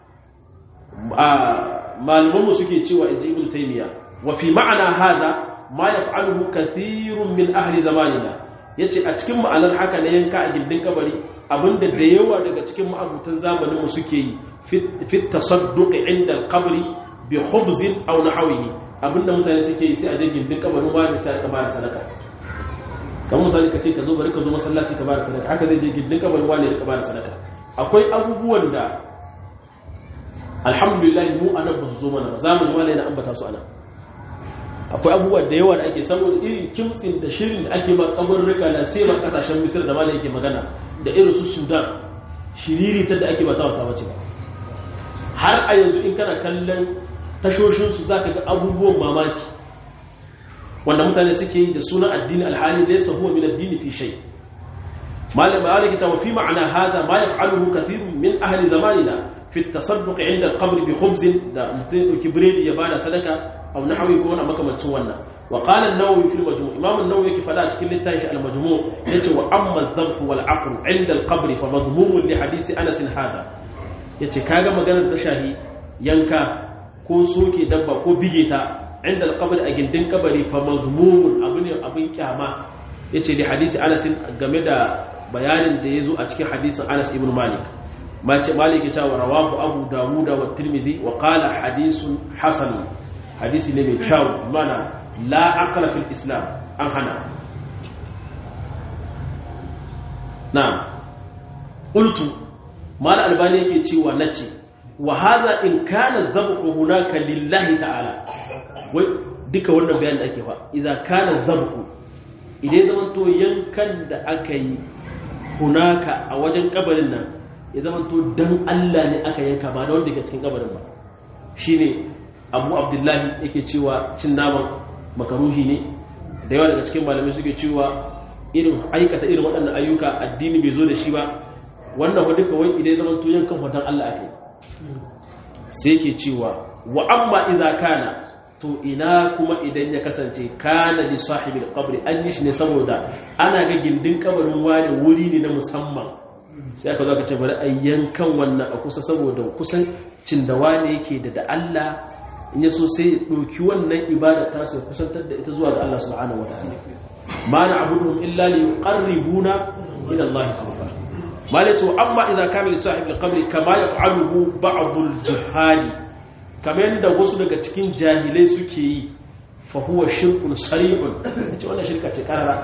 malamanmu suke cewa in ji ibn taymiya wa fi ma'ana haza ma yaf'aluhu kathirun min ahli zamanina yace a cikin ma'anar haka na yanka a gindin kabari abinda da yawa daga cikin ma'abutan zamanin mu suke yi fi tasadduq inda al-qabri bi khubzin aw nahwihi abinda mutane suke yi sai a je gindin kabarin wani sai ka bada sadaka kan misali ka ce ka zo bari ka zo masallaci ka bada sadaka haka zai je gindin kabarin wani ka bada sadaka akwai abubuwan da alhamdulillah mu anan ba su zo mana ba za mu ji wani na ambata su anan akwai abubuwa da yawa da ake saboda irin kimtsin da shirin da ake ma kabarurruka na sai ma kasashen misir da malai yake magana da irin su sudan shiriritar da ake ba ta wasa wace ba har a yanzu in kana kallon tashoshinsu za ka ga abubuwan mamaki wanda mutane suke yi da sunan addini alhali da ya sahuwa min addini fi shai malam malik ta wa fi ma'ana hada ma yaf'aluhu kathirun min ahli zamanina fi at-tasadduq 'inda al-qabr bi khubz da mutum dauki biredi ya bada sadaka aw nahwi ko wani makamancin wannan wa qala an-nawawi fi al-majmu' imam an-nawawi yake fada cikin littafin al-majmu' yace wa amma adh-dhabh wal 'aql 'inda al-qabr fa madhmum li hadisi anas hadha yace kaga maganar ta shahi yanka ko soke dabba ko bige ta inda al-qabr a gindin kabari fa mazmumun abu ne abin kyama yace da hadisi anas game da bayanin da yazo a cikin hadisin anas ibn malik mace malik ya ce wa rawahu abu dawud wa tirmizi wa qala hadithun hasan hadisi ne mai kyau mana la aqla fil islam an hana na'am qultu mal albani yake cewa nace wa hadha in kana dhabhu hunaka lillahi ta'ala wai duka wannan bayanin da ake fa idza kana dhabhu idan zaman to yankan da aka yi hunaka a wajen kabarin nan ya zaman to dan Allah ne aka yanka ba da wanda ke cikin kabarin ba shine abu abdullahi yake cewa cin naman makaruhi ne da yawa daga cikin malamai suke cewa irin aikata irin waɗannan ayyuka addini bai zo da shi ba wannan wadda kawai idai zaman to yankan hoton Allah ake sai ke cewa wa amma idza kana to ina kuma idan ya kasance kana li sahibil qabri an yi shi ne saboda ana ga gindin kabarin wani wuri ne na musamman sai aka zo ka ce bari a yankan wannan a kusa saboda kusan cin da wani yake da da Allah in ya so sai ɗauki wannan ibada ta su kusantar da ita zuwa ga Allah subhanahu wa ta'ala ma na abuduhum illa li yuqarribuna ila Allah zulfa malatu amma idza kana li sahibi al-qabr kama yaf'aluhu ba'd al-juhali kamar yadda wasu daga cikin jahilai suke yi fa huwa shirkun sarihun ce wannan shirka ce karara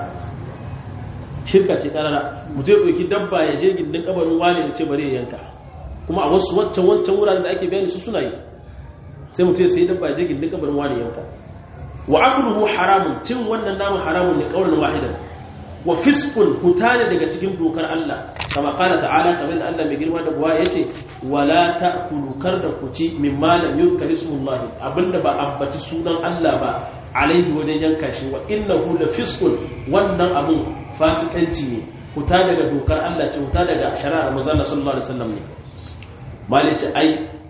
shirka ce karara mutum ya ɗauki dabba ya je gindin kabarin wani ya ce bari ya yanka kuma a wasu wancan wancan wuraren da ake bayani su suna yi sai mutum sai dabba ya je gindin kabarin wani yanka wa akluhu haramun cin wannan naman haramun ne kaulan wahidan wa fisqun hutane daga cikin dokar Allah kama qala ta'ala kamar da Allah mai girma da buwa yace wala ta'kulu kar da ku ci mimma lam yuzkar ismullahi abinda ba ambaci sunan Allah ba alaihi wajen yanka shi wa innahu la fisqun wannan abun fasikanci ne huta daga dokar Allah ce huta daga shari'ar manzon sallallahu alaihi wasallam ne malice ai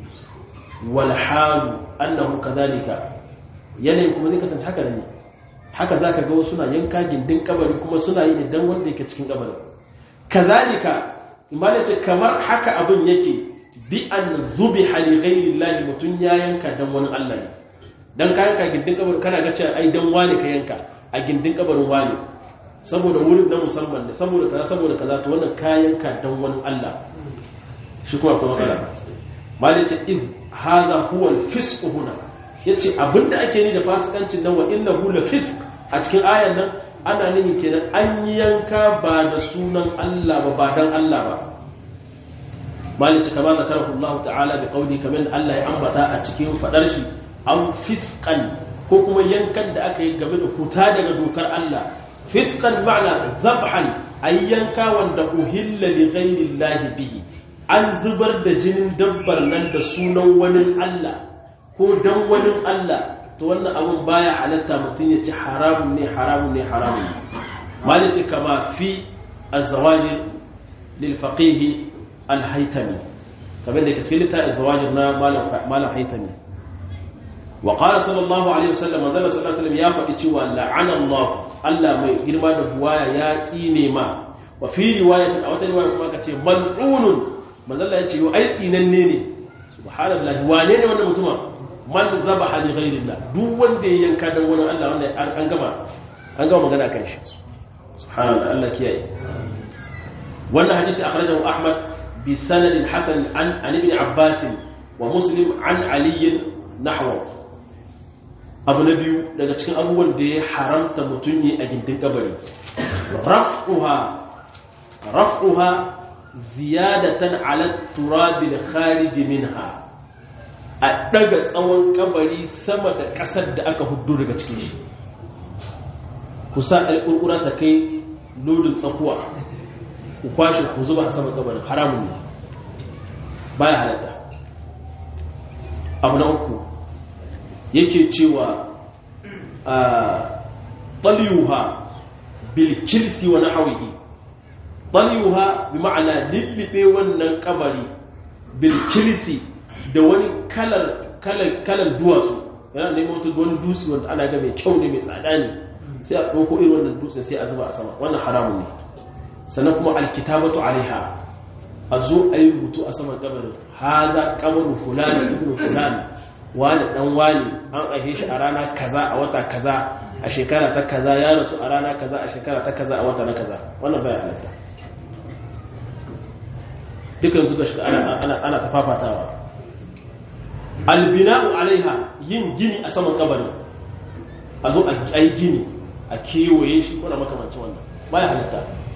walhalu annahu kadhalika yanayin kuma zai kasance haka ne haka zaka ga wasu na yanka gindin kabari kuma suna yi idan wanda yake cikin kabarin kadhalika imani ce kamar haka abin yake bi an zubiha li ghayri llahi mutun ya yanka dan wani Allah ne dan ka yanka gindin kabarin kana ga cewa ai dan wani ka yanka a gindin kabarin wani saboda wurin na musamman ne saboda kaza saboda kaza to wannan ka yanka dan wani Allah shi kuma kuma kala malai ce in haza huwa al-fisq huna yace abinda ake ni da fasikancin nan wa innahu la fisq a cikin ayan nan ana nuni kenan an yanka ba da sunan Allah ba ba dan Allah ba malai ce kama zakarahu Allah ta'ala bi qawli kaman Allah ya ambata a cikin fadar shi an fisqan ko kuma yankan da aka yi game da kuta daga dokar Allah fisqan ma'ana zabhan ayyanka wanda uhilla li ghairi Allah bihi an zubar da jinin dabbar nan da sunan wani Allah ko dan wani Allah to wannan abun baya halatta mutum ya ci haramun ne haramun ne haramun ne malice kama fi azwajin lil faqih al haytami kamar da ke cikin littafin zawajir na malam haitami wa qala sallallahu alaihi wasallam manzo sallallahu alaihi wasallam ya faɗi cewa la'ana Allah Allah mai girma da buwaya ya tsine ma wa fi riwayatin a wata riwaya kuma ka ce mal'unun manzo Allah ya ce ai tsinanne ne subhanallahi wane ne wannan mutuma man zabaha li ghayrillah duk wanda ya yanka dan wani Allah wanda an gama an gama magana kan shi subhanallah Allah kiyaye wannan hadisi akhrajahu Ahmad bi sanadin hasan an an ibn Abbas wa Muslim an Ali nahwa abu na biyu daga cikin abubuwan da ya haramta mutum yi a gindin kabari raf'uha raf'uha ziyadatan ala turabil kharij minha a daga tsawon kabari sama da kasar da aka hudu daga cikin shi kusa alƙurƙura ta kai lodin tsakuwa ku kwashe ku zuba a sama kabarin haramun ne baya halatta abu na uku yake cewa a taliyuha bilkilsi wa nahawihi taliyuha bi ma'ana lillibe wannan kabari bilkilsi da wani kalar kalar duwatsu yana neman wata wani dutse wanda ana ga mai kyau ne mai tsada ne sai a ɗauko irin wannan dutse sai a zuba a sama wannan haramun ne sannan kuma alkitabatu alaiha a zo a yi rubutu a saman kabarin haza kamaru fulani ibnu fulani wani dan wani an aihe shi a rana kaza a wata kaza a shekara ta kaza ya rasu a rana kaza a shekara ta kaza a wata na kaza wannan baya halatta dukan suka shiga ana ta fafatawa albina'u alaiha yin gini a saman kabarin a zo a yi gini a kewaye shi kuna makamancin wannan baya halatta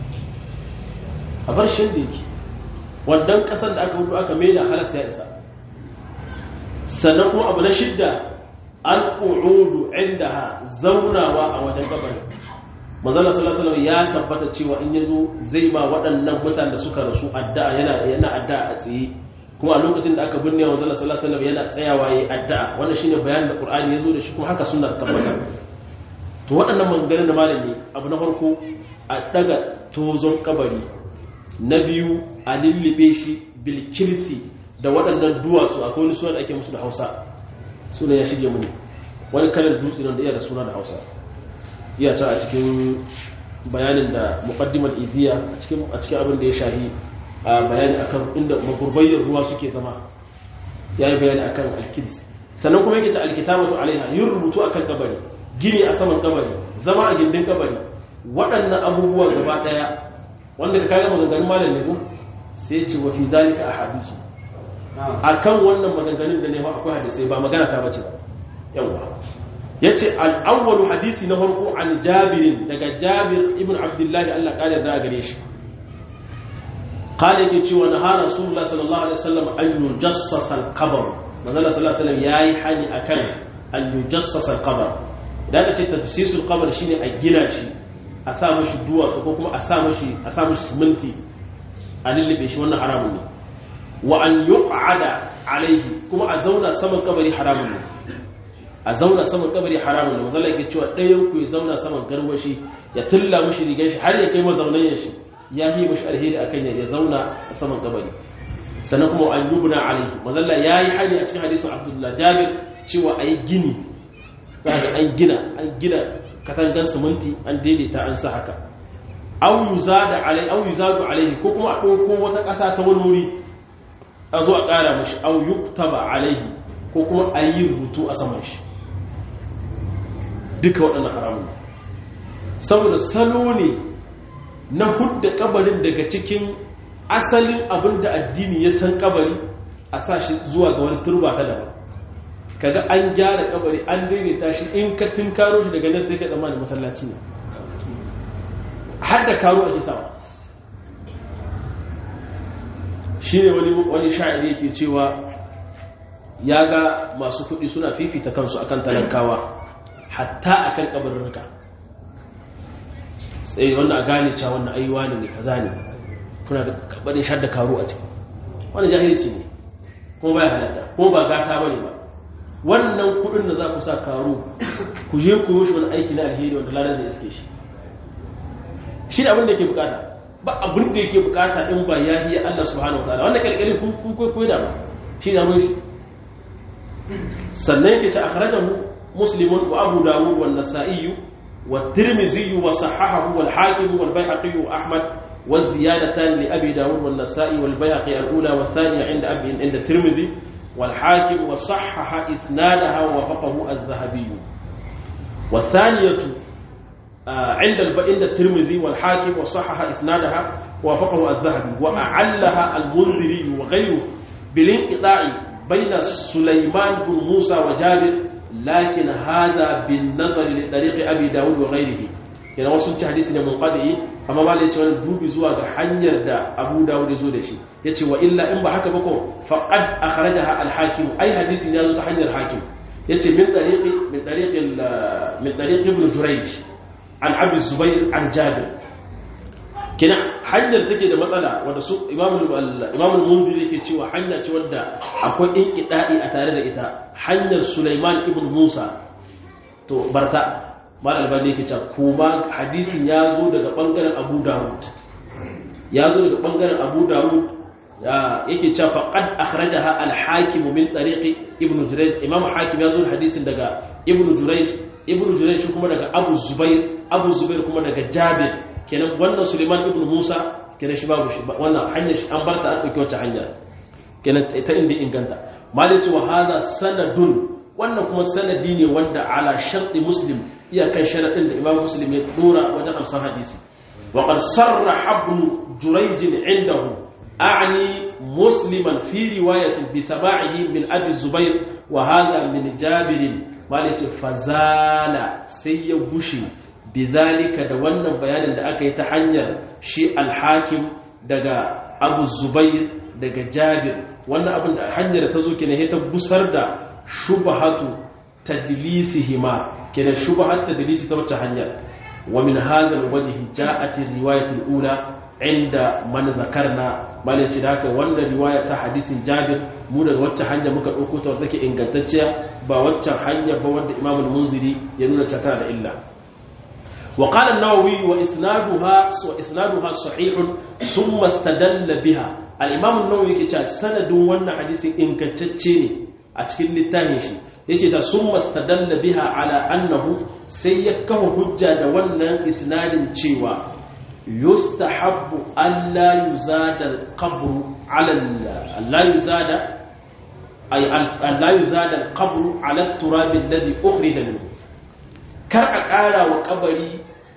a bar shi da yake wannan kasar da aka hudu aka mai da halas ya isa sannan kuma abu na shidda an ƙu'udu inda ha zaunawa a wajen gabarin mazala salasalam ya tabbata cewa in ya zo zai ma waɗannan mutane da suka rasu addu'a yana addu'a a tsaye kuma a lokacin da aka binne mazala salasalam yana tsayawa ya yi addu'a wannan shine bayanin da ƙur'ani ya zo da shi kuma haka suna tabbata to waɗannan maganganun da malam ne abu na farko a daga tozon kabari na biyu a lullube shi bilkirsi da waɗannan duwatsu akwai wani suna da ake musu da hausa suna ya shige muni wani kalar dutse nan da iya da suna da hausa iya can a cikin bayanin da muqaddimar iziya a cikin abin da ya shahi a bayani akan inda magurbayyar ruwa suke zama ya yi bayani akan alkidis sannan kuma yake ta alkitabatu alaiha yin rubutu akan kabari gini a saman kabari zama a gindin kabari waɗannan abubuwa gaba ɗaya wanda ka kaga maganganun malam ne ko sai ce wa fi dalika ahadisu akan wannan maganganun da ne ba akwai hadisai ba magana ta bace yawa yace al-awwalu hadisi na farko an Jabir daga Jabir ibn Abdullah Allah kare da gare shi qala yake cewa na Rasulullah sallallahu alaihi wasallam an yujassas al-qabr manzo sallallahu alaihi wasallam yayi hani akan an yujassas al-qabr idan ka ce tafsisul qabr shine a gina shi a sa mashi duwatsu ko kuma a sa mashi a sa mashi siminti a lullube shi wannan haramun ne wa an yuq'ada alaihi kuma a zauna saman kabari haramun ne a zauna saman kabari haramun ne mazalla yake cewa ɗayan ku ya zauna saman garwashi ya tulla mashi rigar shi har ya kai mazaunan shi ya yi mashi alheri akan ya zauna a saman kabari sannan kuma an yubna alaihi mazalla yayi hani a cikin hadisin abdullah jabir cewa ayi gini za ga an gina an gina katangan siminti an daidaita an sa haka au yuzada alai au yuzadu alaihi ko kuma a ɗauko wata ƙasa ta wani wuri a zo a ƙara mashi au yuktaba alaihi ko kuma a yi rubutu a saman shi duka waɗannan haramun saboda salo ne na hudda kabarin daga cikin asalin abin da addini ya san kabari a sa shi zuwa ga wani turba ta daban kaga an gyara kabari an daidaita shi in ka tunkaro shi daga nan sai ka zama da masallaci ne har da karo ake sawa shi ne wani sha'iri yake cewa ya ga masu kuɗi suna fifita kansu akan talakawa hatta akan kabarurruka sai wannan a gane cewa wannan aiwa ne ne kaza ne kuna da kabarin shar da karo a ciki wani jahilci ne kuma baya halatta kuma ba gata bane ba wannan kudin da za ku sa karo ku je ku yi wani aiki na alheri wanda lalar da iske shi shi da abin da ke bukata ba abin da yake bukata in ba ya yi Allah subhanahu wa ta'ala wannan kalkali kun kun koyi koyi da ba shi da mun shi sannan yake ce akhrajahu muslimun wa abu dawud wa an-nasa'i wa tirmidhi wa sahahahu wal hakim wal bayhaqi wa ahmad wa ziyadatan li abi dawud wa an-nasa'i wal bayhaqi al-ula wa thaniya inda abi inda tirmidhi wal hakim wa sahhaha isnadaha wa wafaqahu az-zahabi wa thaniyatu عند عند الترمذي والحاكم وصحح اسنادها ووافقه الذهبي واعلها المنذري وغيره بالانقطاع بين سليمان بن موسى وجابر لكن هذا بالنظر لطريق ابي داود وغيره yana wasu ci hadisi ne munqadi amma ba da cewa dubi zuwa ga hanyar da Abu Dawud ya zo da shi yace wa illa in ba haka ba ko faqad akhrajaha al-hakim ai hadisin ya zo ta hanyar hakim yace min tariqi min tariqi min tariqi ibn Jurayj an abu zubair an jabir kina hanyar take da matsala wanda su imamul munzir yake cewa hanya ce wadda akwai inqida'i a tare da ita hanyar sulaiman ibn musa to barta mal albani yake cewa kuma hadisin ya zo daga bangaren abu dawud ya zo daga bangaren abu dawud yake cewa faqad akhrajaha al-hakim min tariqi ibn jurayj imam hakim ya zo da hadisin daga ibn jurayj ibn jurayj kuma daga abu zubair abu zubair kuma daga jabir kenan wannan suleiman ibn musa kenan shi babu shi wannan hanyar shi an bar ta an dauki wacce hanya kenan ta inda inganta malai cewa hada sanadun wannan kuma sanadi ne wanda ala sharti muslim iyakan sharadin da imam muslim ya dora wajen amsan hadisi wa qad sarraha ibn jurayj indahu a'ni musliman fi riwayatin bi sama'ihi min abi zubair wa hadha min jabir malai ce fazala sai ya gushe bizalika da wannan bayanin da aka yi ta hanyar shi alhakim daga abu zubair daga jabir wannan abin da hanyar da ta zo kenan ya ta busar da shubahatu tadlisihima kenan shubahat tadlisi ta wacce hanyar wa min hadha alwajhi ja'at riwayat alula inda man zakarna malai ce da haka wannan riwaya ta hadisin jabir mu daga wacce hanya muka dauko ta wadda take ingantacciya ba waccan hanya ba wanda imam al-munziri ya nuna ta tana da illa وقال النووي وإسنادها وإسنادها صحيح ثم استدل بها الإمام النووي كتا سند وانا حديث إن كتتشيني أتكين للتانيشي يكي ثم استدل بها على أنه سيكه حجة وانا إسناد تشيوا يستحب ألا يزاد القبر على لا يزاد أي لا يزاد القبر على التراب الذي أخرج منه kar a ƙara wa kabari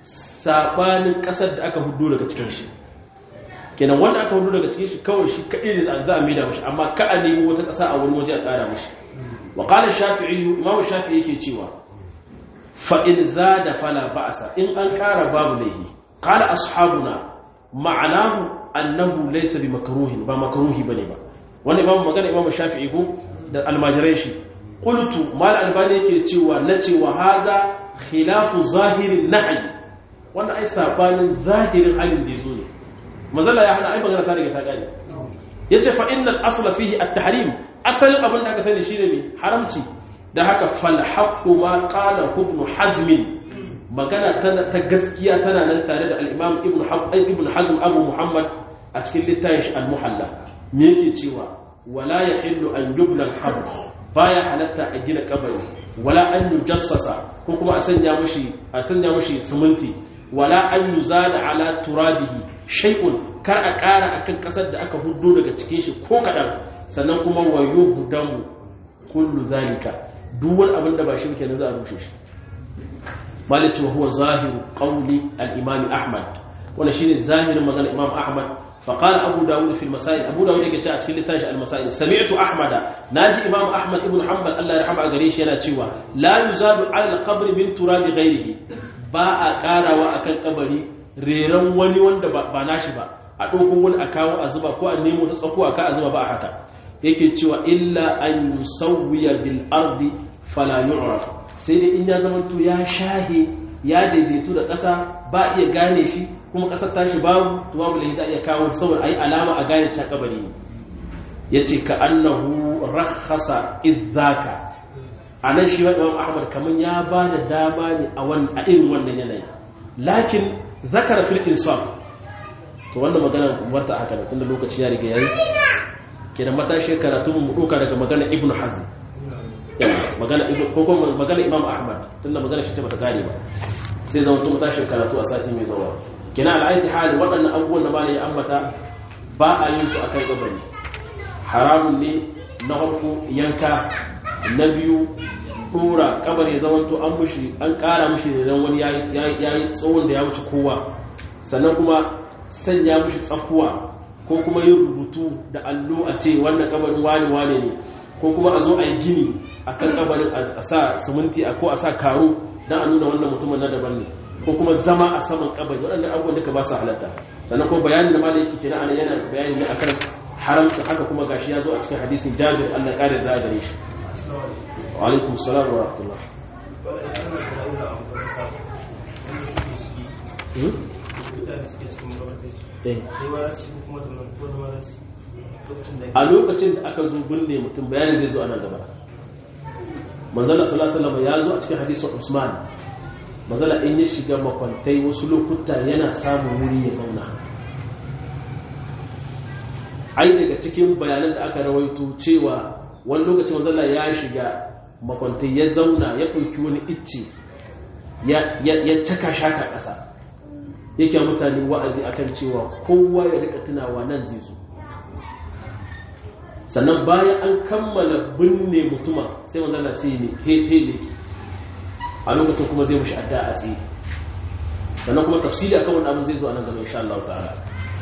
sabanin ƙasar da aka hudu daga cikin shi kenan wanda aka hudu daga cikin shi kawai shi kaɗai da za a maida mashi amma ka a nemi wata ƙasa a wani waje a ƙara mashi wa ƙalar shafi'i imamu shafi'i yake cewa fa'in za da fala ba'asa in an ƙara babu laihi ƙala ashabuna ma'anahu annahu laysa bi makruhin ba makruhi bane ba wannan imamu magana imamu shafi'i ko da almajirai shi qultu mal albani yake cewa na cewa haza khilafu zahirin nahy wannan ai sabanin zahirin halin da yazo ne mazalla ya hana ai magana ta riga ta gane yace fa innal asla fihi at-tahrim asalin abin da aka sani shine me haramci da haka fal haqqu ma qala ibn hazm magana ta gaskiya tana nan tare da al-imam ibn ibn hazm abu muhammad a cikin littafin al-muhalla me yake cewa wala yahillu an yubla al-qabr baya halatta a gina kabari wala an yujassasa ko kuma a sanya mushi a sanya mushi siminti wala an yuzada ala turabihi shay'un kar a ƙara akan ƙasar da aka huddo daga cikin shi ko kadan sannan kuma wayo hudamu kullu zalika duk wani abin da ba shi kenan za a rushe shi malici wa huwa zahiru qawli al-imam ahmad wannan shine zahirin maganar imam ahmad فقال أبو داود في المسائل أبو داود يجي تشا أتكلم تاج المسائل سمعت أحمد ناجي إمام أحمد ابن حنبل الله يرحمه أجريش ينا تشوا لا يزاد على القبر من تراب غيره باء كارا وأكل قبري ريران وني وند بناشي با a ɗauko wani a kawo a zuba ko a nemo ta tsako a ka a zuba ba a haka yake cewa illa an yusawwiya bil ardi fala yu'raf sai dai in ya zama to ya shahe ya daidaitu da ƙasa ba iya gane shi kuma ƙasar tashi babu to babu lahi za iya kawo saboda ayi alama a gane ta kabari ne yace ka annahu rakhasa idzaka anan shi wa Imam Ahmad kaman ya ba da dama ne a wannan a irin wannan yanayi lakin zakara fil insaf to wannan magana warta haka da tunda lokaci ya riga yayi kenan matashi karatu mu doka daga magana ibnu hazm magana ibnu ko kuma magana imam ahmad tunda magana shi ta bata kare ba sai zama to matashi karatu a sati mai zuwa kenan al'aiti hali waɗannan abubuwan da malai ya ambata ba a yin su akan gabani haramun ne na farko yanka na biyu dora kabar ya zama to an mushi an kara mushi da wani ya yi tsawon da ya wuce kowa sannan kuma sanya mushi tsakuwa ko kuma yin rubutu da allo a ce wannan kabarin wani wane ne ko kuma a zo a yi gini a kan kabarin a sa siminti ko a sa karo don a nuna wannan mutumin na daban ne ko kuma zama a saman kabari waɗannan abubuwan duka ba su halatta sannan kuma bayanin da malai yake kira ana yana bayani ne akan haramta haka kuma gashi ya zo a cikin hadisin jabir Allah ƙara da gare shi wa alaikum salam wa rahmatullah a lokacin da aka zo binne mutum bayanin zai zo a nan gaba manzala sallallahu ya zo a cikin hadisin usman manzala in ya shiga makwantai wasu lokuta yana samun wuri ya zauna ai daga cikin bayanan da aka rawaito cewa wani lokacin manzala ya shiga makwantai ya zauna ya ɗauki wani icce ya caka shaka ƙasa yake mutane wa'azi akan cewa kowa ya rika tunawa nan zai zo sannan bayan an kammala binne mutuma sai manzala sai ne tete ne a lokacin kuma zai mushi adda a tsaye sannan kuma tafsiri akan wani abu zai zo a nan gaba insha Allah ta'ala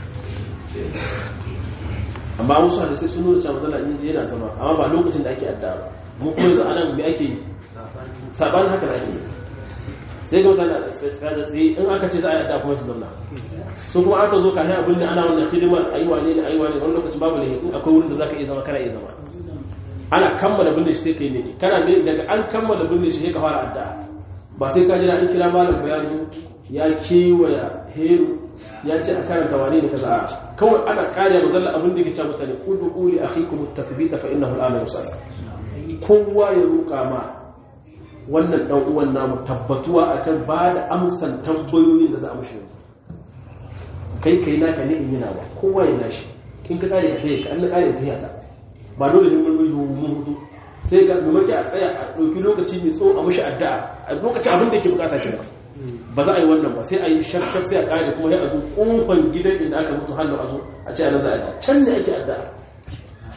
amma wasu hadisai sun nuna cewa manzala in je yana zama amma ba lokacin da ake adda ba mu kuma yanzu anan me ake sabanin haka da ake sai ga mutane da tsaye in aka ce za a yi adda kuma su zauna su kuma aka zo kafin abin da ana wannan hidimar aiwa ne da aiwa ne wani lokacin babu ne in akwai wurin da za ka iya zama kana iya zama ana kammala binne shi sai ka yi ne kana ne daga an kammala binne shi sai ka fara adda ba sai ka jira an kira malam ba ya zo ya kewaya heru ya ce a karanta wane ne kaza kawai ana kare mazalla abin da ke ce mutane kudu uli akhikum at-tathbita fa innahu al-amru sas kowa ya roƙa ma wannan dan uwan namu tabbatuwa akan ba da amsan tambayoyin da za a mushi kai kai naka ne in yana ba kowa ya nashi in ka kare ka tayi ka an kare ta yata ba dole ne mun yi mun hudu sai ga mamaki a tsaya a ɗauki lokaci mai tsawo a mushi addu'a a lokacin abin da ke bukata kenan ba za a yi wannan ba sai a yi shaf sai a kare kuma ya a zo kofan gidan inda aka mutu hannu a zo a ce a nan za a can ne ake addu'a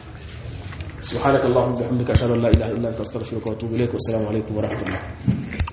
سبحانك اللهم وبحمدك اشهد ان لا اله الا انت استغفرك واتوب اليك والسلام عليكم ورحمه الله